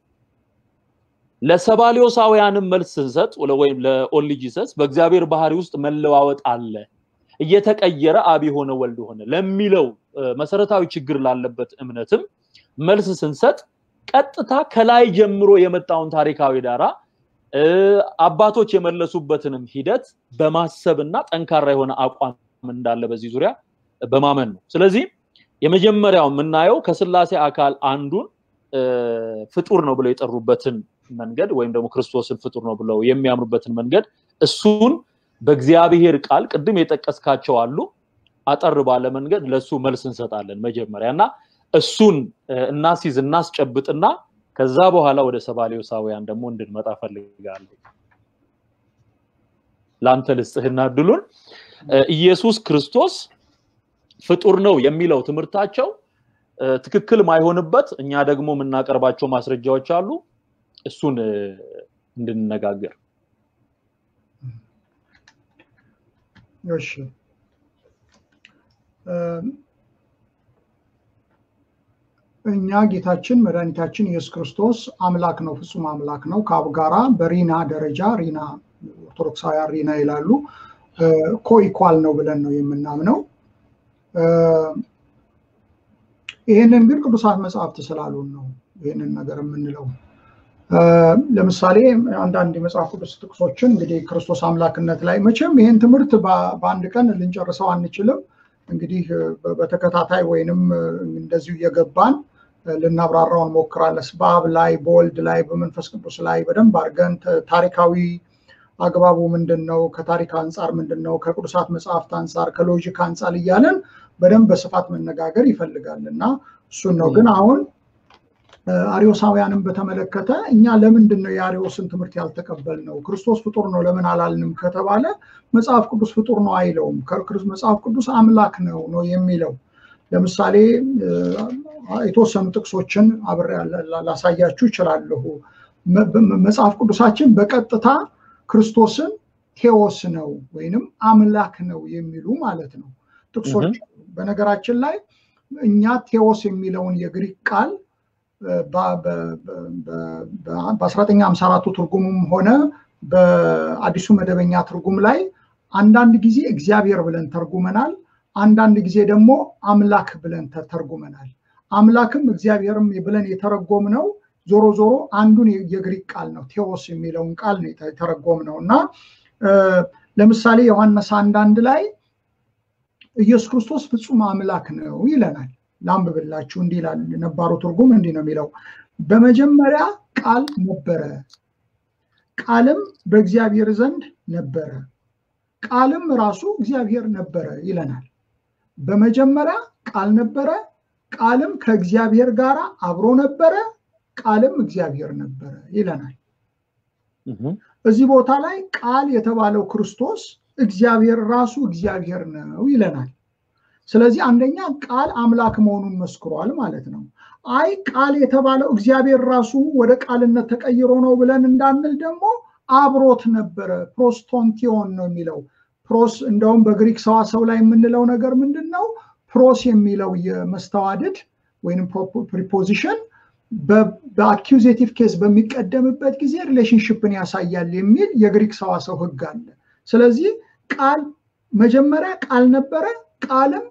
ለሰባሊዮሳውያንም መልስ ስንሰጥ ወይም ለኦሊጂሰስ በእግዚአብሔር ባህሪ ውስጥ መለዋወጥ አለ፣ እየተቀየረ አብ የሆነ ወልድ ሆነ ለሚለው መሰረታዊ ችግር ላለበት እምነትም መልስ ስንሰጥ ቀጥታ ከላይ ጀምሮ የመጣውን ታሪካዊ ዳራ አባቶች የመለሱበትንም ሂደት በማሰብና ጠንካራ የሆነ አቋም እንዳለ በዚህ ዙሪያ በማመን ነው። ስለዚህ የመጀመሪያው የምናየው ከስላሴ አካል አንዱን ፍጡር ነው ብለው የጠሩበትን መንገድ ወይም ደግሞ ክርስቶስን ፍጡር ነው ብለው የሚያምኑበትን መንገድ እሱን በእግዚአብሔር ቃል ቅድም የጠቀስካቸው አሉ አጠር ባለ መንገድ ለሱ መልስ እንሰጣለን መጀመሪያ እና እሱን እናስይዝ እናስጨብጥና ከዛ በኋላ ወደ ሰባሌዎሳውያን ደግሞ እንድንመጣ ፈልጋለሁ። ለአንተ ልስጥህና እድሉን ኢየሱስ ክርስቶስ ፍጡር ነው የሚለው ትምህርታቸው ትክክል ማይሆንበት እኛ ደግሞ የምናቀርባቸው ማስረጃዎች አሉ። እሱን እንድንነጋገር። እሺ እኛ ጌታችን መድኃኒታችን ኢየሱስ ክርስቶስ አምላክ ነው፣ ፍጹም አምላክ ነው። ከአብ ጋራ በሪና ደረጃ ሪና ኦርቶዶክሳውያን ሪና ይላሉ ኮኢኳል ነው ብለን ነው የምናምነው። ይህንን ግን ቅዱሳት መጽሐፍት ስላሉን ነው ይህንን ነገር የምንለው። ለምሳሌ አንዳንድ የመጽሐፍ ቅዱስ ጥቅሶችን እንግዲህ ክርስቶስ አምላክነት ላይ መቼም ይህን ትምህርት በአንድ ቀን ልንጨርሰው አንችልም። እንግዲህ በተከታታይ ወይንም እንደዚሁ እየገባን ልናብራራው እንሞክራለን። በአብ ላይ፣ በወልድ ላይ፣ በመንፈስ ቅዱስ ላይ በደንብ አድርገን ታሪካዊ አግባቡ ምንድን ነው፣ ከታሪክ አንጻር ምንድን ነው፣ ከቅዱሳት መጽሐፍት አንጻር፣ ከሎጂክ አንጻር እያለን በደንብ በስፋት መነጋገር ይፈልጋል እና እሱን ነው ግን አሁን አሪዮሳውያንን በተመለከተ እኛ ለምንድን ነው የአሪዮስን ትምህርት ያልተቀበል ነው? ክርስቶስ ፍጡር ነው ለምን አላልንም ከተባለ መጽሐፍ ቅዱስ ፍጡር ነው አይለውም። መጽሐፍ ቅዱስ አምላክ ነው ነው የሚለው። ለምሳሌ የተወሰኑ ጥቅሶችን አብሬ ላሳያችሁ ይችላለሁ። መጽሐፍ ቅዱሳችን በቀጥታ ክርስቶስን ቴዎስ ነው ወይንም አምላክ ነው የሚሉ ማለት ነው ጥቅሶች። በነገራችን ላይ እኛ ቴዎስ የሚለውን የግሪክ ቃል በ1954 ትርጉሙም ሆነ በአዲሱ መደበኛ ትርጉም ላይ አንዳንድ ጊዜ እግዚአብሔር ብለን ተርጉመናል። አንዳንድ ጊዜ ደግሞ አምላክ ብለን ተርጉመናል። አምላክም እግዚአብሔርም ብለን የተረጎምነው ዞሮ ዞሮ አንዱን የግሪክ ቃል ነው ቴዎስ የሚለውን ቃል ነው የተረጎም ነው እና ለምሳሌ ዮሐንስ አንዳንድ ላይ ኢየሱስ ክርስቶስ ፍጹም አምላክ ነው ይለናል። ላንብብላችሁ እንዲህ ይላል። ነባሩ ትርጉም እንዲህ ነው የሚለው፣ በመጀመሪያ ቃል ነበረ፣ ቃልም በእግዚአብሔር ዘንድ ነበረ፣ ቃልም ራሱ እግዚአብሔር ነበረ ይለናል። በመጀመሪያ ቃል ነበረ፣ ቃልም ከእግዚአብሔር ጋር አብሮ ነበረ፣ ቃልም እግዚአብሔር ነበረ ይለናል። እዚህ ቦታ ላይ ቃል የተባለው ክርስቶስ እግዚአብሔር ራሱ እግዚአብሔር ነው ይለናል። ስለዚህ አንደኛ ቃል አምላክ መሆኑን መስክሯል ማለት ነው። አይ ቃል የተባለው እግዚአብሔር ራሱ ወደ ቃልነት ተቀይሮ ነው ብለን እንዳንል ደግሞ አብሮት ነበረ። ፕሮስቶንቲዮን ነው የሚለው ፕሮስ። እንደውም በግሪክ ሰዋሰው ላይ የምንለው ነገር ምንድን ነው? ፕሮስ የሚለው የመስተዋድድ ወይም ፕሪፖዚሽን በአኪዜቲቭ ኬስ በሚቀደምበት ጊዜ ሪሌሽንሽፕን ያሳያል የሚል የግሪክ ሰዋሰው ሕግ አለ። ስለዚህ ቃል መጀመሪያ ቃል ነበረ፣ ቃልም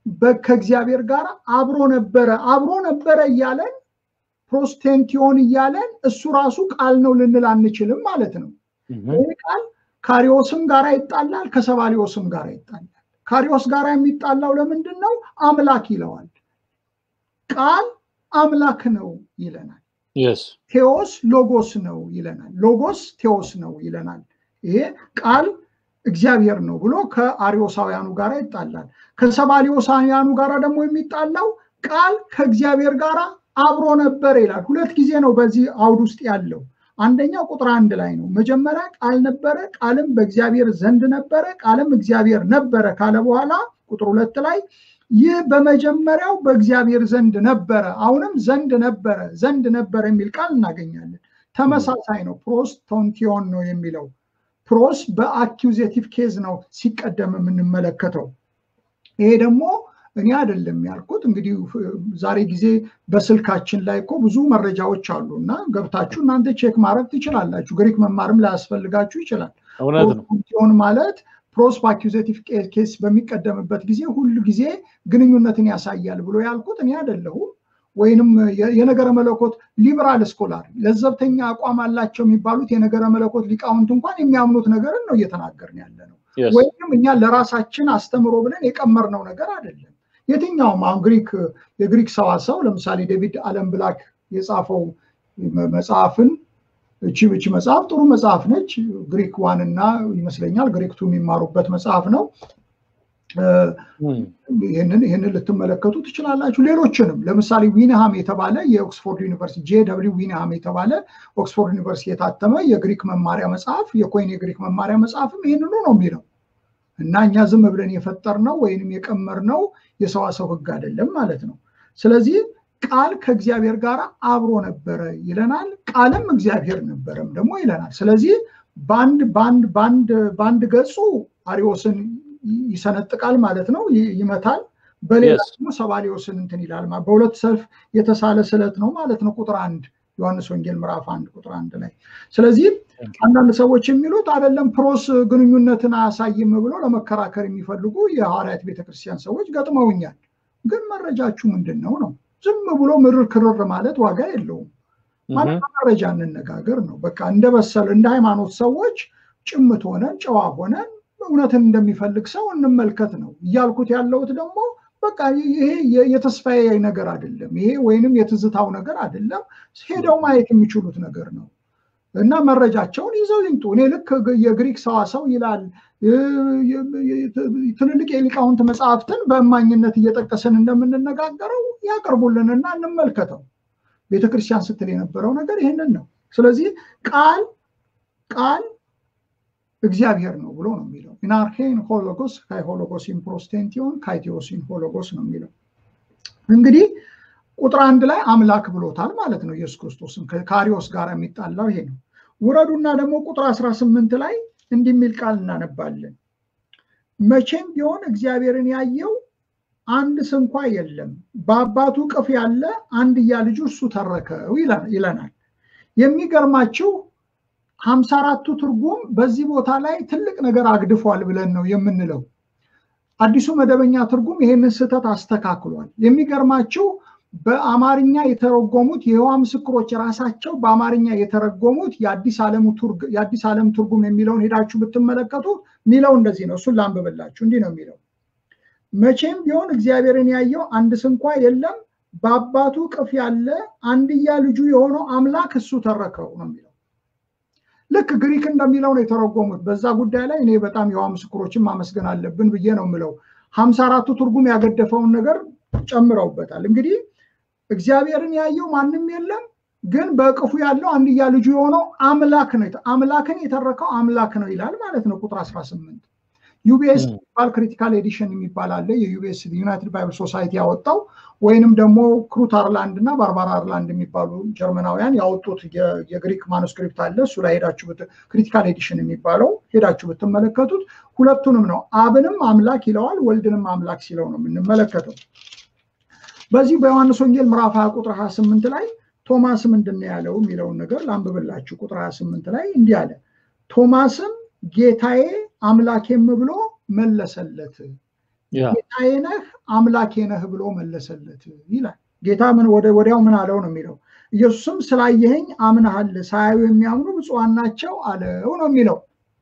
ከእግዚአብሔር ጋር አብሮ ነበረ አብሮ ነበረ እያለን ፕሮስቴንቲዮን እያለን እሱ ራሱ ቃል ነው ልንል አንችልም ማለት ነው። ይህ ቃል ካሪዮስም ጋር ይጣላል፣ ከሰባሊዮስም ጋር ይጣላል። ካሪዮስ ጋር የሚጣላው ለምንድን ነው? አምላክ ይለዋል። ቃል አምላክ ነው ይለናል። ቴዎስ ሎጎስ ነው ይለናል። ሎጎስ ቴዎስ ነው ይለናል። ይሄ ቃል እግዚአብሔር ነው ብሎ ከአሪዮሳውያኑ ጋር ይጣላል። ከሰባሊዮሳውያኑ ጋር ደግሞ የሚጣላው ቃል ከእግዚአብሔር ጋር አብሮ ነበር ይላል። ሁለት ጊዜ ነው በዚህ አውድ ውስጥ ያለው። አንደኛው ቁጥር አንድ ላይ ነው። መጀመሪያ ቃል ነበረ፣ ቃልም በእግዚአብሔር ዘንድ ነበረ፣ ቃልም እግዚአብሔር ነበረ ካለ በኋላ ቁጥር ሁለት ላይ ይህ በመጀመሪያው በእግዚአብሔር ዘንድ ነበረ፣ አሁንም ዘንድ ነበረ፣ ዘንድ ነበረ የሚል ቃል እናገኛለን። ተመሳሳይ ነው። ፕሮስ ቶንቲዮን ነው የሚለው ፕሮስ በአኪዜቲቭ ኬዝ ነው ሲቀደም የምንመለከተው። ይሄ ደግሞ እኔ አይደለም ያልኩት። እንግዲህ ዛሬ ጊዜ በስልካችን ላይ እኮ ብዙ መረጃዎች አሉ እና ገብታችሁ እናንተ ቼክ ማድረግ ትችላላችሁ። ግሪክ መማርም ላያስፈልጋችሁ ይችላል። ሆን ማለት ፕሮስ በአኪዜቲቭ ኬስ በሚቀደምበት ጊዜ ሁሉ ጊዜ ግንኙነትን ያሳያል ብሎ ያልኩት እኔ አይደለሁም። ወይንም የነገረ መለኮት ሊበራል ስኮላር ለዘብተኛ አቋም አላቸው የሚባሉት የነገረ መለኮት ሊቃውንት እንኳን የሚያምኑት ነገርን ነው እየተናገርን ያለ ነው። ወይም እኛ ለራሳችን አስተምሮ ብለን የቀመርነው ነገር አይደለም። የትኛውም አሁን ግሪክ የግሪክ ሰዋሰው ለምሳሌ ዴቪድ አለም ብላክ የጻፈው መጽሐፍን እቺ ብቺ መጽሐፍ ጥሩ መጽሐፍ ነች። ግሪክ ዋን እና ይመስለኛል ግሪክ ቱ የሚማሩበት መጽሐፍ ነው። ይህንን ልትመለከቱ ትችላላችሁ። ሌሎችንም ለምሳሌ ዊንሃም የተባለ የኦክስፎርድ ዩኒቨርሲቲ ጄ ደብሊው ዊንሃም የተባለ ኦክስፎርድ ዩኒቨርሲቲ የታተመ የግሪክ መማሪያ መጽሐፍ የኮይን የግሪክ መማሪያ መጽሐፍም ይህንኑ ነው የሚለው እና እኛ ዝም ብለን የፈጠርነው ወይንም የቀመርነው የሰዋሰው ሕግ አይደለም ማለት ነው። ስለዚህ ቃል ከእግዚአብሔር ጋር አብሮ ነበረ ይለናል። ቃልም እግዚአብሔር ነበረም ደግሞ ይለናል። ስለዚህ በአንድ በአንድ በአንድ በአንድ ገጹ አሪዎስን ይሰነጥቃል ማለት ነው፣ ይመታል። በሌላ ደግሞ ሰባሊዮስን እንትን ይላል። በሁለት ሰልፍ የተሳለ ስለት ነው ማለት ነው። ቁጥር አንድ ዮሐንስ ወንጌል ምዕራፍ አንድ ቁጥር አንድ ላይ። ስለዚህ አንዳንድ ሰዎች የሚሉት አይደለም ፕሮስ ግንኙነትን አያሳይም ብሎ ለመከራከር የሚፈልጉ የሐዋርያት ቤተክርስቲያን ሰዎች ገጥመውኛል። ግን መረጃችሁ ምንድን ነው ነው? ዝም ብሎ ምርር ክርር ማለት ዋጋ የለውም። ማለት መረጃ እንነጋገር ነው። በቃ እንደበሰል እንደ ሃይማኖት ሰዎች ጭምት ሆነን ጨዋ ሆነን እውነትን እንደሚፈልግ ሰው እንመልከት ነው እያልኩት ያለሁት ደግሞ በቃ ይሄ የተስፋዬ ነገር አይደለም። ይሄ ወይንም የትዝታው ነገር አይደለም። ሄደው ማየት የሚችሉት ነገር ነው እና መረጃቸውን ይዘው ይምጡ። እኔ ልክ የግሪክ ሰዋሰው ይላል ትልልቅ የሊቃውንት መጽሐፍትን በእማኝነት እየጠቀስን እንደምንነጋገረው ያቀርቡልንና እንመልከተው። ቤተክርስቲያን ስትል የነበረው ነገር ይህንን ነው። ስለዚህ ቃል ቃል እግዚአብሔር ነው ብሎ ነው የሚለው። ኢናርኬን ሆሎጎስ ካይ ሆሎጎሲን ፕሮስቴንቲዮን ካይቴዎሲን ሆሎጎስ ነው የሚለው። እንግዲህ ቁጥር አንድ ላይ አምላክ ብሎታል ማለት ነው ኢየሱስ ክርስቶስን። ከካሪዎስ ጋር የሚጣላው ይሄ ነው። ውረዱና ደግሞ ቁጥር 18 ላይ እንዲህ የሚል ቃል እናነባለን። መቼም ቢሆን እግዚአብሔርን ያየው አንድ ስንኳ የለም፣ በአባቱ ቅፍ ያለ አንድያ ልጁ እሱ ተረከው ይለናል። የሚገርማችሁ ሀምሳ አራቱ ትርጉም በዚህ ቦታ ላይ ትልቅ ነገር አግድፏል ብለን ነው የምንለው። አዲሱ መደበኛ ትርጉም ይህንን ስህተት አስተካክሏል። የሚገርማችሁ በአማርኛ የተረጎሙት የይሖዋ ምስክሮች ራሳቸው በአማርኛ የተረጎሙት የአዲስ ዓለም ትርጉም የሚለውን ሄዳችሁ ብትመለከቱ ሚለው እንደዚህ ነው። እሱን ላንብብላችሁ። እንዲህ ነው የሚለው መቼም ቢሆን እግዚአብሔርን ያየው አንድ ስንኳ የለም፣ በአባቱ ቅፍ ያለ አንድያ ልጁ የሆነው አምላክ እሱ ተረከው ነው የሚለው። ልክ ግሪክ እንደሚለው ነው የተረጎሙት። በዛ ጉዳይ ላይ እኔ በጣም የይሖዋ ምስክሮችን ማመስገን አለብን ብዬ ነው የምለው። ሀምሳ አራቱ ትርጉም ያገደፈውን ነገር ጨምረውበታል። እንግዲህ እግዚአብሔርን ያየው ማንም የለም፣ ግን በእቅፉ ያለው አንድያ ልጁ የሆነው አምላክ ነው። አምላክን የተረከው አምላክ ነው ይላል ማለት ነው። ቁጥር 18 ዩቢኤስ የሚባል ክሪቲካል ኤዲሽን የሚባል አለ። የዩቢኤስ ዩናይትድ ባይብል ሶሳይቲ ያወጣው ወይንም ደግሞ ክሩት አርላንድ እና ባርባራ አርላንድ የሚባሉ ጀርመናውያን ያወጡት የግሪክ ማኑስክሪፕት አለ። እሱ ላይ ሄዳችሁ ክሪቲካል ኤዲሽን የሚባለው ሄዳችሁ ብትመለከቱት ሁለቱንም ነው። አብንም አምላክ ይለዋል፣ ወልድንም አምላክ ሲለው ነው የምንመለከተው። በዚህ በዮሐንስ ወንጌል ምዕራፍ 20 ቁጥር 28 ላይ ቶማስ ምንድን ነው ያለው የሚለውን ነገር ላንብብላችሁ። ቁጥር 28 ላይ እንዲህ አለ፣ ቶማስም ጌታዬ አምላኬም ብሎ መለሰለት። ጌታዬ ነህ አምላኬ ነህ ብሎ መለሰለት ይላል። ጌታ ምን ወዲያው ምን አለው ነው የሚለው። ኢየሱስም ስላየኸኝ አምነሃል፣ ሳያዩ የሚያምኑ ብፁዓን ናቸው አለው ነው የሚለው።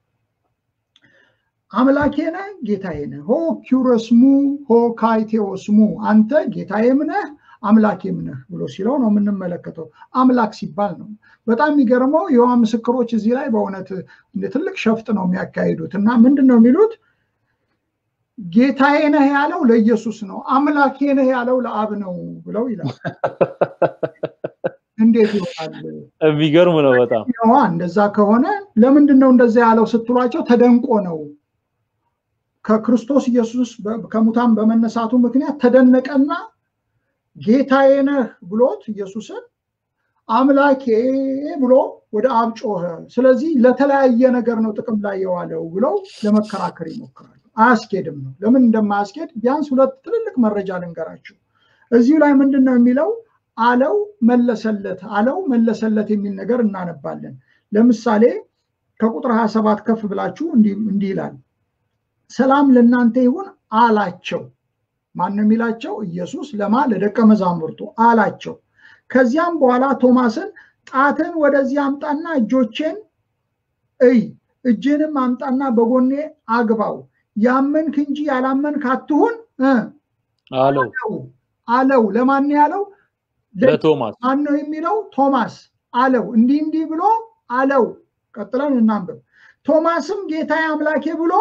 አምላኬ ነህ ጌታዬ ነህ፣ ሆ ኪውረስሙ ሆ ካይቴዎስሙ፣ አንተ ጌታዬም ነህ አምላኬም ነህ ብሎ ሲለው ነው የምንመለከተው። አምላክ ሲባል ነው። በጣም የሚገርመው የዋ ምስክሮች እዚህ ላይ በእውነት ትልቅ ሸፍጥ ነው የሚያካሂዱት እና ምንድን ነው የሚሉት ጌታዬ ነህ ያለው ለኢየሱስ ነው፣ አምላኬ ነህ ያለው ለአብ ነው ብለው ይላል። እንዴት ይሆናል? የሚገርም ነው በጣም እንደዛ ከሆነ ለምንድን ነው እንደዛ ያለው ስትሏቸው ተደንቆ ነው። ከክርስቶስ ኢየሱስ ከሙታን በመነሳቱ ምክንያት ተደነቀና ጌታዬ ነህ ብሎት ኢየሱስን አምላኬ ብሎ ወደ አብ ጮኸ። ስለዚህ ለተለያየ ነገር ነው ጥቅም ላይ የዋለው ብለው ለመከራከር ይሞክራሉ። አያስኬድም ነው። ለምን እንደማያስኬድ ቢያንስ ሁለት ትልልቅ መረጃ ልንገራችሁ። እዚሁ ላይ ምንድን ነው የሚለው? አለው መለሰለት፣ አለው መለሰለት የሚል ነገር እናነባለን። ለምሳሌ ከቁጥር 27 ከፍ ብላችሁ እንዲህ ይላል፣ ሰላም ለእናንተ ይሁን አላቸው። ማን ነው የሚላቸው? ኢየሱስ ለማ ለደቀ መዛሙርቱ አላቸው። ከዚያም በኋላ ቶማስን ጣትን ወደዚህ አምጣና እጆቼን እይ፣ እጅንም አምጣና በጎኔ አግባው ያመንክ እንጂ ያላመንክ አትሁን አለው አለው። ለማን ያለው? ለቶማስ። ማን ነው የሚለው? ቶማስ አለው። እንዲህ እንዲህ ብሎ አለው። ቀጥለን እናንብብ። ቶማስም ጌታዬ አምላኬ ብሎ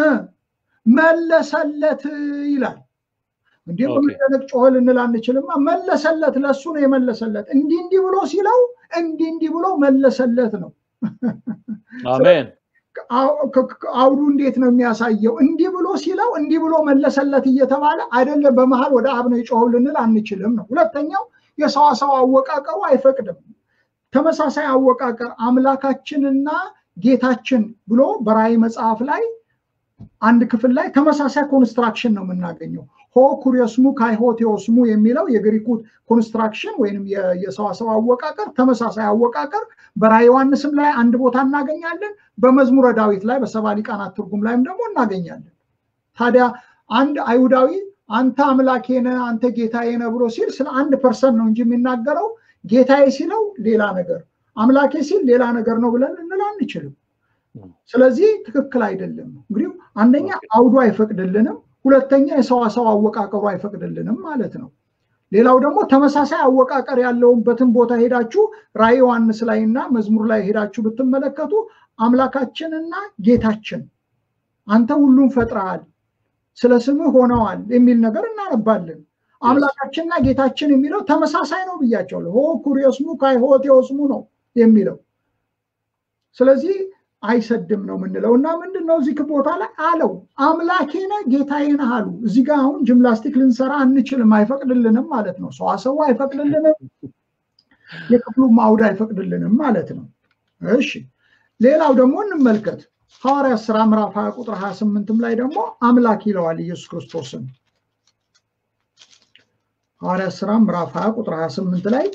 መለሰለት ይላል። እንዲህ በመደነቅ ጮኸ ልንል አንችልማ። መለሰለት፣ ለእሱ ነው የመለሰለት። እንዲህ እንዲህ ብሎ ሲለው እንዲህ እንዲህ ብሎ መለሰለት ነው። አሜን። አውዱ እንዴት ነው የሚያሳየው? እንዲህ ብሎ ሲለው እንዲህ ብሎ መለሰለት እየተባለ አይደለም፣ በመሀል ወደ አብ ነው የጮኸው ልንል አንችልም ነው። ሁለተኛው የሰዋሰው አወቃቀሩ አይፈቅድም። ተመሳሳይ አወቃቀር አምላካችንና ጌታችን ብሎ በራእይ መጽሐፍ ላይ አንድ ክፍል ላይ ተመሳሳይ ኮንስትራክሽን ነው የምናገኘው። ሆ ኩሪዮስሙ ካይሆቴዎስሙ የሚለው የግሪኩ ኮንስትራክሽን ወይም የሰዋሰው አወቃቀር ተመሳሳይ አወቃቀር በራዕየ ዮሐንስም ላይ አንድ ቦታ እናገኛለን። በመዝሙረ ዳዊት ላይ በሰባ ሊቃናት ትርጉም ላይም ደግሞ እናገኛለን። ታዲያ አንድ አይሁዳዊ አንተ አምላኬ ነህ፣ አንተ ጌታዬ ነህ ብሎ ሲል ስለ አንድ ፐርሰን ነው እንጂ የሚናገረው ጌታዬ ሲለው ሌላ ነገር፣ አምላኬ ሲል ሌላ ነገር ነው ብለን ልንል አንችልም። ስለዚህ ትክክል አይደለም። እንግዲህ አንደኛ አውዱ አይፈቅድልንም፣ ሁለተኛ የሰዋሰው አወቃቀሩ አይፈቅድልንም ማለት ነው። ሌላው ደግሞ ተመሳሳይ አወቃቀር ያለውበትን ቦታ ሄዳችሁ ራዕየ ዮሐንስ ላይ እና መዝሙር ላይ ሄዳችሁ ብትመለከቱ አምላካችንና ጌታችን አንተ ሁሉም ፈጥረሃል፣ ስለ ስምህ ሆነዋል የሚል ነገር እናነባለን። አምላካችንና ጌታችን የሚለው ተመሳሳይ ነው ብያቸዋለሁ። ሆ ኩሪዮስሙ ካይሆቴዎስሙ ነው የሚለው ስለዚህ አይሰድም ነው የምንለው እና ምንድን ነው እዚህ ቦታ ላይ አለው አምላኬ ነህ ጌታዬ ነህ አሉ። እዚህ ጋር አሁን ጅምላስቲክ ልንሰራ አንችልም፣ አይፈቅድልንም ማለት ነው። ሰዋሰው አይፈቅድልንም፣ የክፍሉም አውድ አይፈቅድልንም ማለት ነው። እሺ ሌላው ደግሞ እንመልከት። ሐዋርያት ሥራ ምዕራፍ 20 ቁጥር 28ም ላይ ደግሞ አምላክ ይለዋል ኢየሱስ ክርስቶስን። ሐዋርያት ሥራ ምዕራፍ 20 ቁጥር 28 ላይ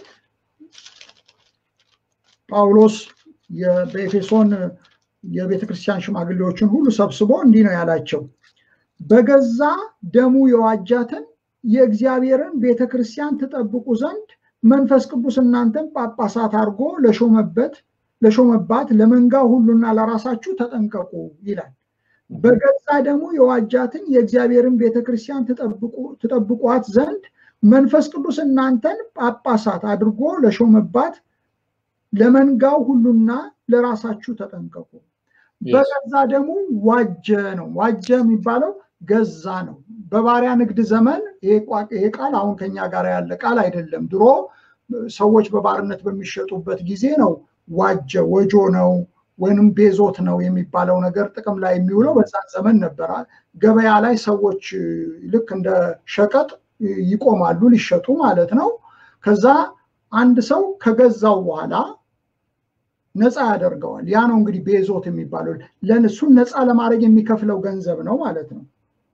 ጳውሎስ በኤፌሶን የቤተ ክርስቲያን ሽማግሌዎችን ሁሉ ሰብስቦ እንዲህ ነው ያላቸው፣ በገዛ ደሙ የዋጃትን የእግዚአብሔርን ቤተ ክርስቲያን ትጠብቁ ዘንድ መንፈስ ቅዱስ እናንተን ጳጳሳት አድርጎ ለሾመበት ለሾመባት ለመንጋው ሁሉና ለራሳችሁ ተጠንቀቁ ይላል። በገዛ ደሙ የዋጃትን የእግዚአብሔርን ቤተ ክርስቲያን ትጠብቋት ዘንድ መንፈስ ቅዱስ እናንተን ጳጳሳት አድርጎ ለሾመባት ለመንጋው ሁሉና ለራሳችሁ ተጠንቀቁ። በገዛ ደግሞ ዋጀ ነው። ዋጀ የሚባለው ገዛ ነው። በባሪያ ንግድ ዘመን ይሄ ቃል አሁን ከኛ ጋር ያለ ቃል አይደለም። ድሮ ሰዎች በባርነት በሚሸጡበት ጊዜ ነው ዋጀ ወጆ ነው ወይንም ቤዞት ነው የሚባለው ነገር ጥቅም ላይ የሚውለው በዛን ዘመን ነበረ። ገበያ ላይ ሰዎች ልክ እንደ ሸቀጥ ይቆማሉ ሊሸጡ ማለት ነው። ከዛ አንድ ሰው ከገዛው በኋላ ነፃ ያደርገዋል። ያ ነው እንግዲህ ቤዞት የሚባለው ለእሱን ነፃ ለማድረግ የሚከፍለው ገንዘብ ነው ማለት ነው።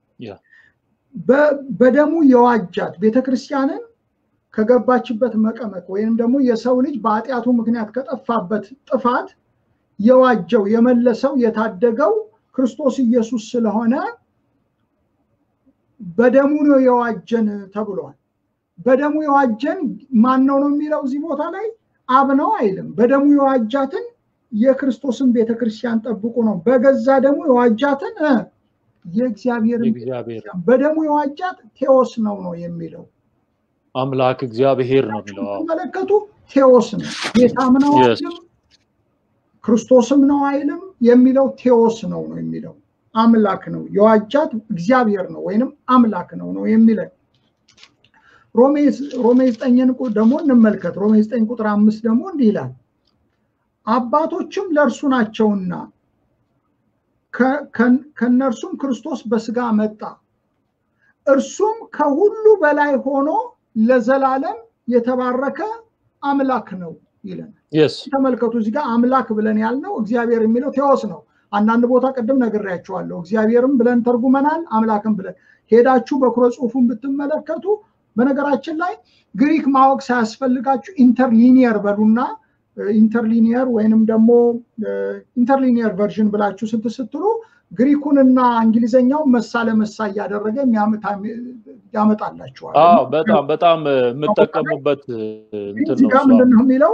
በደሙ የዋጃት ቤተክርስቲያንን ከገባችበት መቀመቅ ወይም ደግሞ የሰው ልጅ በኃጢአቱ ምክንያት ከጠፋበት ጥፋት የዋጀው የመለሰው የታደገው ክርስቶስ ኢየሱስ ስለሆነ በደሙ ነው የዋጀን ተብሏል። በደሙ የዋጀን ማን ነው ነው የሚለው እዚህ ቦታ ላይ አብ ነው አይልም። በደሙ የዋጃትን የክርስቶስን ቤተክርስቲያን ጠብቁ ነው። በገዛ ደሙ የዋጃትን የእግዚአብሔርን ቤተክርስቲያን በደሙ የዋጃት ቴዎስ ነው ነው የሚለው አምላክ እግዚአብሔር ነው የሚለው ተመለከቱ። ቴዎስ ነው ጌታም ነው አይልም፣ ክርስቶስም ነው አይልም። የሚለው ቴዎስ ነው ነው የሚለው አምላክ ነው የዋጃት እግዚአብሔር ነው ወይንም አምላክ ነው ነው የሚለው ሮሜ ዘጠኝን ደግሞ እንመልከት። ሮሜ ዘጠኝ ቁጥር አምስት ደግሞ እንዲህ ይላል አባቶችም ለእርሱ ናቸውና ከእነርሱም ክርስቶስ በስጋ መጣ፣ እርሱም ከሁሉ በላይ ሆኖ ለዘላለም የተባረከ አምላክ ነው ይለናል። ተመልከቱ እዚህ ጋር አምላክ ብለን ያልነው እግዚአብሔር የሚለው ቴዎስ ነው። አንዳንድ ቦታ ቅድም ነግሬያቸዋለሁ። እግዚአብሔርም ብለን ተርጉመናል፣ አምላክም ብለን ሄዳችሁ በኩረ ጽሑፉን ብትመለከቱ በነገራችን ላይ ግሪክ ማወቅ ሳያስፈልጋችሁ ኢንተርሊኒየር በሉና ኢንተርሊኒየር ወይንም ደግሞ ኢንተርሊኒየር ቨርዥን ብላችሁ ስትስትሉ ግሪኩንና እንግሊዘኛው መሳ ለመሳ እያደረገ ያመጣላችኋል። በጣም በጣም የምጠቀሙበት እዚህ ጋር ምንድን ነው የሚለው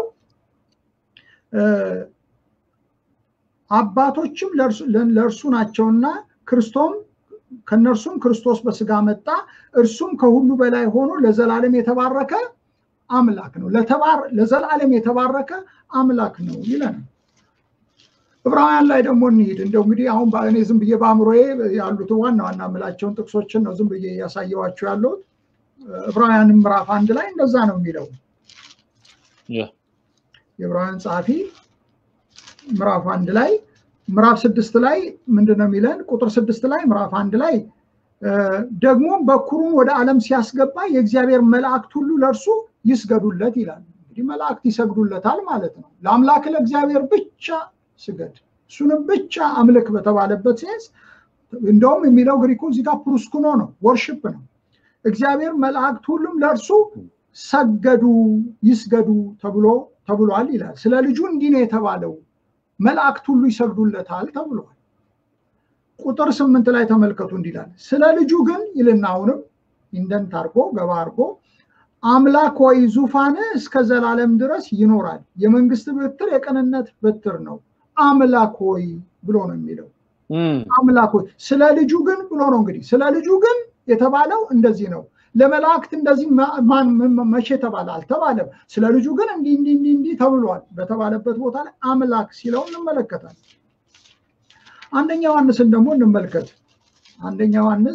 አባቶችም ለእርሱ ናቸውና ክርስቶም ከነርሱም ክርስቶስ በስጋ መጣ፣ እርሱም ከሁሉ በላይ ሆኖ ለዘላለም የተባረከ አምላክ ነው። ለዘላለም የተባረከ አምላክ ነው ይለናል። ዕብራውያን ላይ ደግሞ እንሂድ። እንደው እንግዲህ አሁን እኔ ዝም ብዬ በአእምሮዬ ያሉትን ዋና ዋና የምላቸውን ጥቅሶችን ነው ዝም ብዬ እያሳየዋቸው ያለሁት። ዕብራውያንም ምዕራፍ አንድ ላይ እንደዛ ነው የሚለው የዕብራውያን ጸሐፊ ምዕራፍ አንድ ላይ ምዕራፍ ስድስት ላይ ምንድን ነው የሚለን? ቁጥር ስድስት ላይ ምዕራፍ አንድ ላይ ደግሞ በኩሩን ወደ ዓለም ሲያስገባ የእግዚአብሔር መላእክት ሁሉ ለእርሱ ይስገዱለት ይላል። እንግዲህ መላእክት ይሰግዱለታል ማለት ነው። ለአምላክ ለእግዚአብሔር ብቻ ስገድ፣ እሱንም ብቻ አምልክ በተባለበት ሴንስ እንደውም የሚለው ግሪኩ እዚህ ጋር ፕሩስኩኖ ነው፣ ወርሽፕ ነው። እግዚአብሔር መላእክት ሁሉም ለእርሱ ሰገዱ፣ ይስገዱ ተብሎ ተብሏል ይላል። ስለ ልጁ እንዲህ ነው የተባለው መላእክት ሁሉ ይሰግዱለታል ተብሏል። ቁጥር ስምንት ላይ ተመልከቱ እንዲላል ስለ ልጁ ግን ይልና አሁንም ኢንደንት አርጎ ገባ አርጎ አምላክ ሆይ ዙፋን እስከ ዘላለም ድረስ ይኖራል፣ የመንግስት በትር የቅንነት በትር ነው። አምላክ ሆይ ብሎ ነው የሚለው። አምላክ ሆይ ስለ ልጁ ግን ብሎ ነው እንግዲህ ስለ ልጁ ግን የተባለው እንደዚህ ነው። ለመላእክት እንደዚህ መቼ ተባለ አልተባለም። ስለ ልጁ ግን እንዲህ እንዲህ እንዲህ እንዲህ ተብሏል በተባለበት ቦታ ላይ አምላክ ሲለው እንመለከታል። አንደኛ ዮሐንስን ደግሞ እንመልከት። አንደኛ ዮሐንስ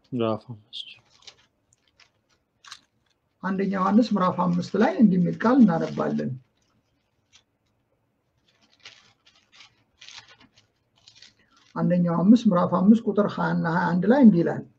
አንደኛ ዮሐንስ ምዕራፍ አምስት ላይ እንዲህ የሚል ቃል እናነባለን። አንደኛው አምስት ምዕራፍ አምስት ቁጥር ሀያ እና ሀያ አንድ ላይ እንዲህ ይላል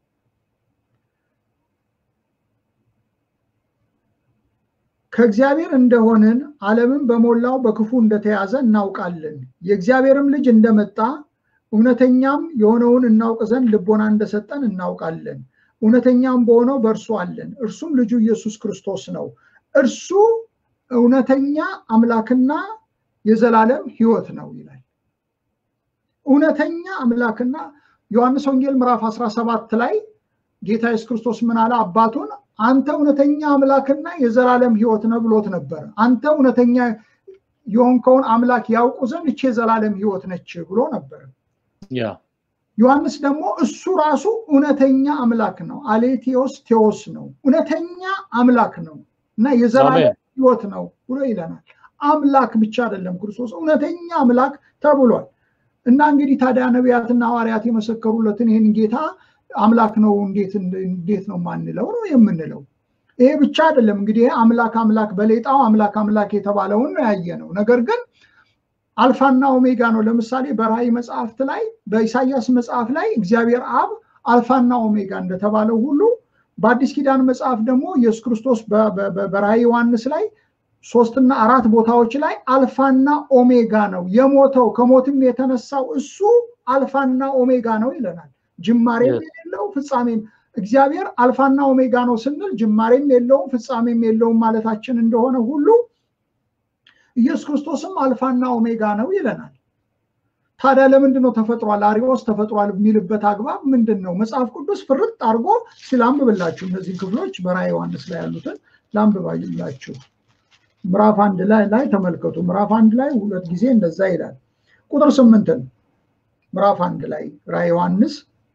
ከእግዚአብሔር እንደሆንን ዓለምን በሞላው በክፉ እንደተያዘ እናውቃለን። የእግዚአብሔርም ልጅ እንደመጣ እውነተኛም የሆነውን እናውቅ ዘንድ ልቦና እንደሰጠን እናውቃለን። እውነተኛም በሆነው በእርሱ አለን፣ እርሱም ልጁ ኢየሱስ ክርስቶስ ነው። እርሱ እውነተኛ አምላክና የዘላለም ሕይወት ነው ይላል። እውነተኛ አምላክና ዮሐንስ ወንጌል ምዕራፍ 17 ላይ ጌታ ኢየሱስ ክርስቶስ ምን አለ? አባቱን አንተ እውነተኛ አምላክና የዘላለም ሕይወት ነው ብሎት ነበር። አንተ እውነተኛ የሆንከውን አምላክ ያውቁ ዘንድ እቼ የዘላለም ሕይወት ነች ብሎ ነበር። ዮሐንስ ደግሞ እሱ ራሱ እውነተኛ አምላክ ነው። አሌቴዎስ ቴዎስ ነው፣ እውነተኛ አምላክ ነው እና የዘላለም ሕይወት ነው ብሎ ይለናል። አምላክ ብቻ አይደለም ክርስቶስ እውነተኛ አምላክ ተብሏል። እና እንግዲህ ታዲያ ነቢያትና ሐዋርያት የመሰከሩለትን ይህን ጌታ አምላክ ነው እንዴት እንዴት ነው ማንለው ነው የምንለው። ይሄ ብቻ አይደለም እንግዲህ አምላክ አምላክ በሌጣው አምላክ አምላክ የተባለውን ነው ያየ ነው። ነገር ግን አልፋና ኦሜጋ ነው። ለምሳሌ በራእይ መጽሐፍት ላይ በኢሳያስ መጽሐፍ ላይ እግዚአብሔር አብ አልፋና ኦሜጋ እንደተባለው ሁሉ በአዲስ ኪዳን መጽሐፍ ደግሞ ኢየሱስ ክርስቶስ በራእይ ዮሐንስ ላይ ሶስትና አራት ቦታዎች ላይ አልፋና ኦሜጋ ነው የሞተው ከሞትም የተነሳው እሱ አልፋና ኦሜጋ ነው ይለናል። ጅማሬም የሌለው ፍጻሜም እግዚአብሔር አልፋና ኦሜጋ ነው ስንል ጅማሬም የለውም ፍጻሜም የለውም ማለታችን እንደሆነ ሁሉ ኢየሱስ ክርስቶስም አልፋና ኦሜጋ ነው ይለናል። ታዲያ ለምንድን ነው ተፈጥሯል አሪዎስ ተፈጥሯል የሚልበት አግባብ ምንድን ነው? መጽሐፍ ቅዱስ ፍርጥ አድርጎ ሲላንብብላችሁ እነዚህን ክፍሎች በራዕየ ዮሐንስ ላይ ያሉትን ላንብባላችሁ። ምዕራፍ አንድ ላይ ላይ ተመልከቱ። ምዕራፍ አንድ ላይ ሁለት ጊዜ እንደዛ ይላል። ቁጥር ስምንትን ምዕራፍ አንድ ላይ ራዕየ ዮሐንስ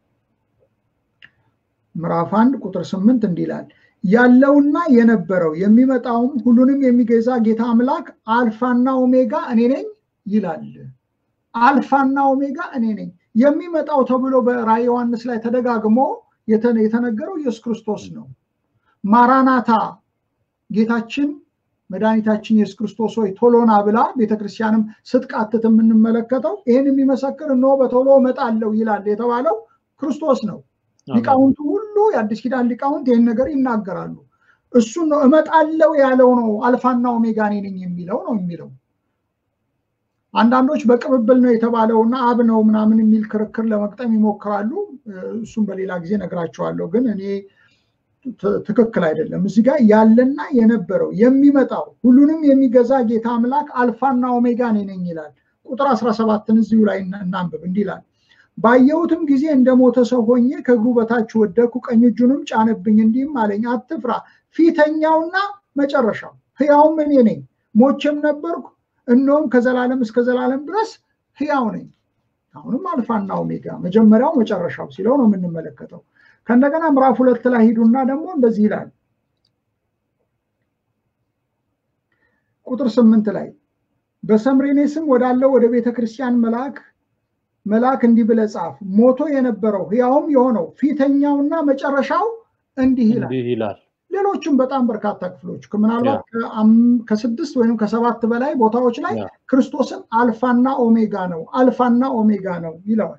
ምዕራፍ አንድ ቁጥር ስምንት እንዲህ ይላል ያለውና የነበረው የሚመጣውም ሁሉንም የሚገዛ ጌታ አምላክ አልፋና ኦሜጋ እኔ ነኝ ይላል። አልፋና ኦሜጋ እኔ ነኝ። የሚመጣው ተብሎ በራዕየ ዮሐንስ ላይ ተደጋግሞ የተነገረው ኢየሱስ ክርስቶስ ነው። ማራናታ ጌታችን መድኃኒታችን ኢየሱስ ክርስቶስ ሆይ ቶሎና ብላ ቤተክርስቲያንም ስትቃትት የምንመለከተው ይህን የሚመሰክር እነሆ በቶሎ እመጣለሁ ይላል የተባለው ክርስቶስ ነው። ሊቃውንቱ ሁሉ የአዲስ ኪዳን ሊቃውንት ይህን ነገር ይናገራሉ። እሱን ነው እመጣለው ያለው ነው። አልፋና ኦሜጋ እኔ ነኝ የሚለው ነው የሚለው። አንዳንዶች በቅብብል ነው የተባለውና አብ ነው ምናምን የሚል ክርክር ለመቅጠም ይሞክራሉ። እሱም በሌላ ጊዜ ነግራቸዋለሁ። ግን እኔ ትክክል አይደለም። እዚህ ጋር ያለና የነበረው የሚመጣው ሁሉንም የሚገዛ ጌታ አምላክ አልፋና ኦሜጋ እኔ ነኝ ይላል። ቁጥር 17ን እዚሁ ላይ እናንብብ። እንዲህ ይላል ባየሁትም ጊዜ እንደ ሞተ ሰው ሆኜ ከእግሩ በታች ወደኩ፣ ቀኝ እጁንም ጫነብኝ፣ እንዲህም አለኝ አትፍራ፣ ፊተኛውና መጨረሻው ሕያውም እኔ ነኝ። ሞቼም ነበርኩ፣ እነሆም ከዘላለም እስከ ዘላለም ድረስ ሕያው ነኝ። አሁንም አልፋና ኦሜጋ መጀመሪያው መጨረሻው ሲለው ነው የምንመለከተው። ከእንደገና ምዕራፍ ሁለት ላይ ሂዱና ደግሞ እንደዚህ ይላል ቁጥር ስምንት ላይ በሰምሬኔ ስም ወዳለው ወደ ቤተ ክርስቲያን መልአክ መልአክ እንዲህ ብለህ ጻፍ፣ ሞቶ የነበረው ሕያውም የሆነው ፊተኛውና መጨረሻው እንዲህ ይላል። ሌሎችም በጣም በርካታ ክፍሎች ምናልባት ከስድስት ወይም ከሰባት በላይ ቦታዎች ላይ ክርስቶስን አልፋና ኦሜጋ ነው አልፋና ኦሜጋ ነው ይለዋል።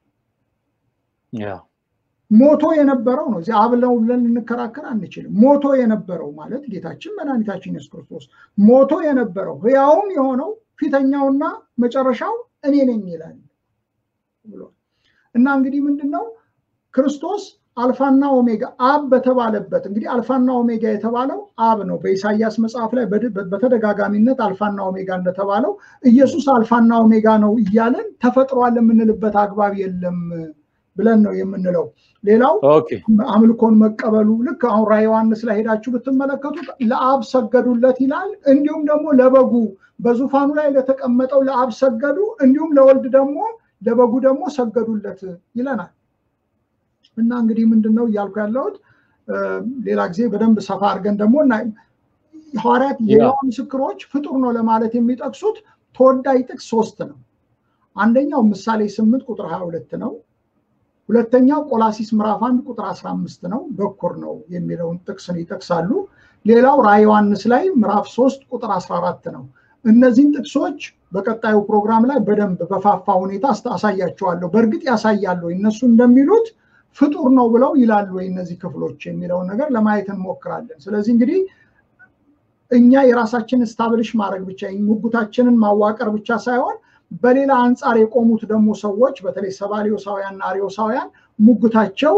ሞቶ የነበረው ነው። እዚህ አብለው ብለን ልንከራከር አንችልም። ሞቶ የነበረው ማለት ጌታችን መድኃኒታችን ኢየሱስ ክርስቶስ ሞቶ የነበረው ሕያውም የሆነው ፊተኛውና መጨረሻው እኔ ነኝ ይላል ብሏል። እና እንግዲህ ምንድን ነው ክርስቶስ አልፋና ኦሜጋ አብ በተባለበት እንግዲህ አልፋና ኦሜጋ የተባለው አብ ነው። በኢሳያስ መጽሐፍ ላይ በተደጋጋሚነት አልፋና ኦሜጋ እንደተባለው ኢየሱስ አልፋና ኦሜጋ ነው እያለን ተፈጥሯል የምንልበት አግባብ የለም ብለን ነው የምንለው። ሌላው አምልኮን መቀበሉ ልክ አሁን ራዕየ ዮሐንስ ላይ ሄዳችሁ ብትመለከቱት ለአብ ሰገዱለት ይላል። እንዲሁም ደግሞ ለበጉ በዙፋኑ ላይ ለተቀመጠው ለአብ ሰገዱ፣ እንዲሁም ለወልድ ደግሞ ለበጉ ደግሞ ሰገዱለት ይለናል። እና እንግዲህ ምንድን ነው እያልኩ ያለሁት ሌላ ጊዜ በደንብ ሰፋ አድርገን ደግሞ እና ሐዋርያት የሕያው ምስክሮች ፍጡር ነው ለማለት የሚጠቅሱት ተወዳጅ ጥቅስ ሶስት ነው። አንደኛው ምሳሌ ስምንት ቁጥር ሀያ ሁለት ነው። ሁለተኛው ቆላሲስ ምዕራፍ አንድ ቁጥር 15 ነው፣ በኩር ነው የሚለውን ጥቅስን ይጠቅሳሉ። ሌላው ራዕየ ዮሐንስ ላይ ምዕራፍ 3 ቁጥር 14 ነው። እነዚህን ጥቅሶች በቀጣዩ ፕሮግራም ላይ በደንብ በፋፋ ሁኔታ አሳያቸዋለሁ። በእርግጥ ያሳያሉ እነሱ እንደሚሉት ፍጡር ነው ብለው ይላሉ ወይ እነዚህ ክፍሎች የሚለውን ነገር ለማየት እንሞክራለን። ስለዚህ እንግዲህ እኛ የራሳችንን ስታብሊሽ ማድረግ ብቻ ሙጉታችንን ማዋቀር ብቻ ሳይሆን በሌላ አንጻር የቆሙት ደግሞ ሰዎች በተለይ ሰባሊዮሳውያን እና አሪዮሳውያን ሙግታቸው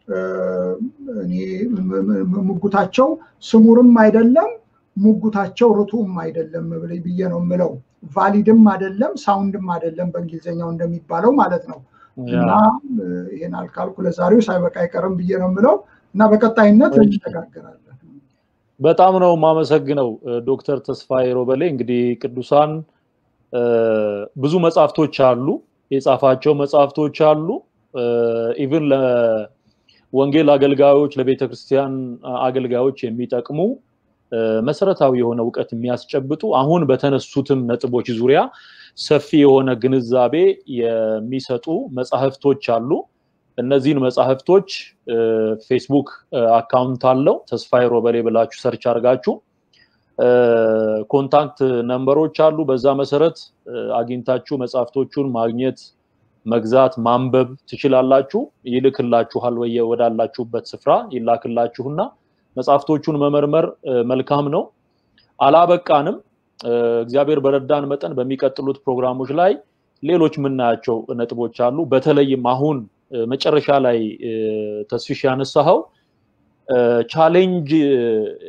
ሙጉታቸው ስሙርም አይደለም ሙጉታቸው ርቱም አይደለም ብዬ ነው የምለው። ቫሊድም አይደለም ሳውንድም አይደለም በእንግሊዝኛው እንደሚባለው ማለት ነው። እና ይሄን አልካልኩ ለዛሬው ሳይበቃ አይቀርም ብዬ ነው የምለው እና በቀጣይነት እንነጋገራለን። በጣም ነው የማመሰግነው ዶክተር ተስፋዬ ሮበሌ። እንግዲህ ቅዱሳን ብዙ መጽሐፍቶች አሉ፣ የጻፋቸው መጽሐፍቶች አሉ። ኢቭን ለወንጌል አገልጋዮች ለቤተ ክርስቲያን አገልጋዮች የሚጠቅሙ መሰረታዊ የሆነ እውቀት የሚያስጨብጡ አሁን በተነሱትም ነጥቦች ዙሪያ ሰፊ የሆነ ግንዛቤ የሚሰጡ መጽሐፍቶች አሉ። እነዚህን መጽሐፍቶች ፌስቡክ አካውንት አለው ተስፋዬ ሮበሌ ብላችሁ ሰርች አድርጋችሁ ኮንታክት ነምበሮች አሉ። በዛ መሰረት አግኝታችሁ መጽሐፍቶቹን ማግኘት፣ መግዛት፣ ማንበብ ትችላላችሁ። ይልክላችኋል ወይ ወዳላችሁበት ስፍራ ይላክላችሁና መጽሐፍቶቹን መመርመር መልካም ነው። አላበቃንም። እግዚአብሔር በረዳን መጠን በሚቀጥሉት ፕሮግራሞች ላይ ሌሎች የምናያቸው ነጥቦች አሉ። በተለይም አሁን መጨረሻ ላይ ተስፊሽ ያነሳኸው ቻሌንጅ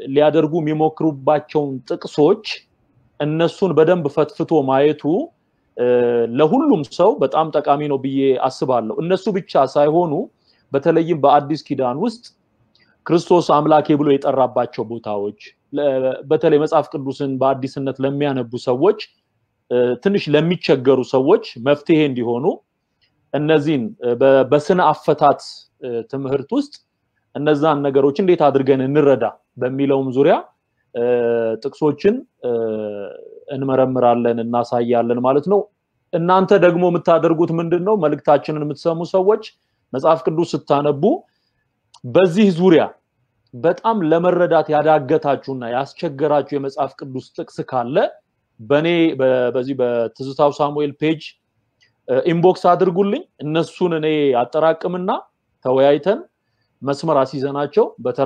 ሊያደርጉ የሚሞክሩባቸውን ጥቅሶች እነሱን በደንብ ፈትፍቶ ማየቱ ለሁሉም ሰው በጣም ጠቃሚ ነው ብዬ አስባለሁ። እነሱ ብቻ ሳይሆኑ በተለይም በአዲስ ኪዳን ውስጥ ክርስቶስ አምላኬ ብሎ የጠራባቸው ቦታዎች በተለይ መጽሐፍ ቅዱስን በአዲስነት ለሚያነቡ ሰዎች ትንሽ ለሚቸገሩ ሰዎች መፍትሄ እንዲሆኑ እነዚህን በስነ አፈታት ትምህርት ውስጥ እነዛን ነገሮች እንዴት አድርገን እንረዳ በሚለውም ዙሪያ ጥቅሶችን እንመረምራለን፣ እናሳያለን ማለት ነው። እናንተ ደግሞ የምታደርጉት ምንድን ነው? መልእክታችንን የምትሰሙ ሰዎች መጽሐፍ ቅዱስ ስታነቡ በዚህ ዙሪያ በጣም ለመረዳት ያዳገታችሁና ያስቸገራችሁ የመጽሐፍ ቅዱስ ጥቅስ ካለ በእኔ በዚህ በትዝታው ሳሙኤል ፔጅ ኢንቦክስ አድርጉልኝ። እነሱን እኔ አጠራቅምና ተወያይተን መስመር አስይዘናቸው በተራ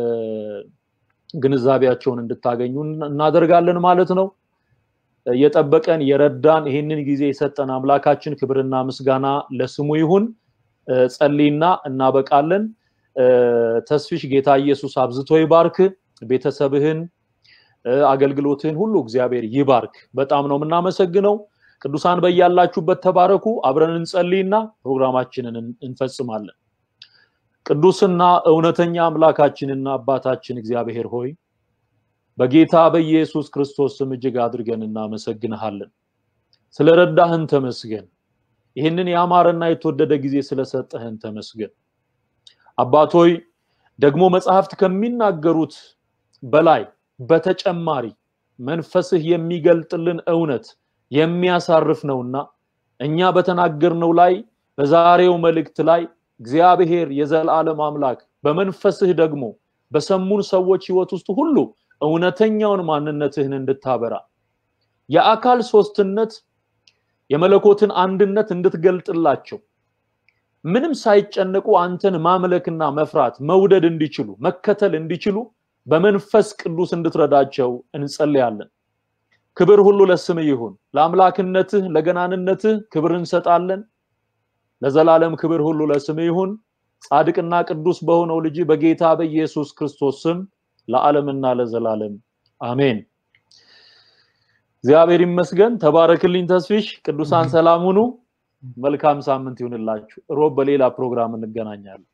ግንዛቤያቸውን እንድታገኙ እናደርጋለን ማለት ነው። የጠበቀን የረዳን ይህንን ጊዜ የሰጠን አምላካችን ክብርና ምስጋና ለስሙ ይሁን። ጸልይና እናበቃለን። ተስፊሽ ጌታ ኢየሱስ አብዝቶ ይባርክ። ቤተሰብህን፣ አገልግሎትህን ሁሉ እግዚአብሔር ይባርክ። በጣም ነው የምናመሰግነው። ቅዱሳን በያላችሁበት ተባረኩ። አብረን እንጸልይና ፕሮግራማችንን እንፈጽማለን። ቅዱስና እውነተኛ አምላካችንና አባታችን እግዚአብሔር ሆይ በጌታ በኢየሱስ ክርስቶስ ስም እጅግ አድርገን እናመሰግንሃለን። ስለረዳህን ተመስገን። ይህንን ያማረና የተወደደ ጊዜ ስለሰጠህን ተመስገን። አባቶይ ደግሞ መጽሐፍት ከሚናገሩት በላይ በተጨማሪ መንፈስህ የሚገልጥልን እውነት የሚያሳርፍ ነውና እኛ በተናገርነው ላይ በዛሬው መልእክት ላይ እግዚአብሔር የዘላለም አምላክ በመንፈስህ ደግሞ በሰሙን ሰዎች ህይወት ውስጥ ሁሉ እውነተኛውን ማንነትህን እንድታበራ የአካል ሶስትነት የመለኮትን አንድነት እንድትገልጥላቸው ምንም ሳይጨነቁ አንተን ማምለክና መፍራት መውደድ እንዲችሉ መከተል እንዲችሉ በመንፈስ ቅዱስ እንድትረዳቸው እንጸልያለን። ክብር ሁሉ ለስም ይሁን። ለአምላክነትህ ለገናንነትህ ክብር እንሰጣለን። ለዘላለም ክብር ሁሉ ለስም ይሁን። ጻድቅና ቅዱስ በሆነው ልጅ በጌታ በኢየሱስ ክርስቶስ ስም ለዓለምና ለዘላለም አሜን። እግዚአብሔር ይመስገን። ተባረክልኝ ተስፊሽ። ቅዱሳን ሰላም ሁኑ። መልካም ሳምንት ይሁንላችሁ። ሮብ በሌላ ፕሮግራም እንገናኛለን።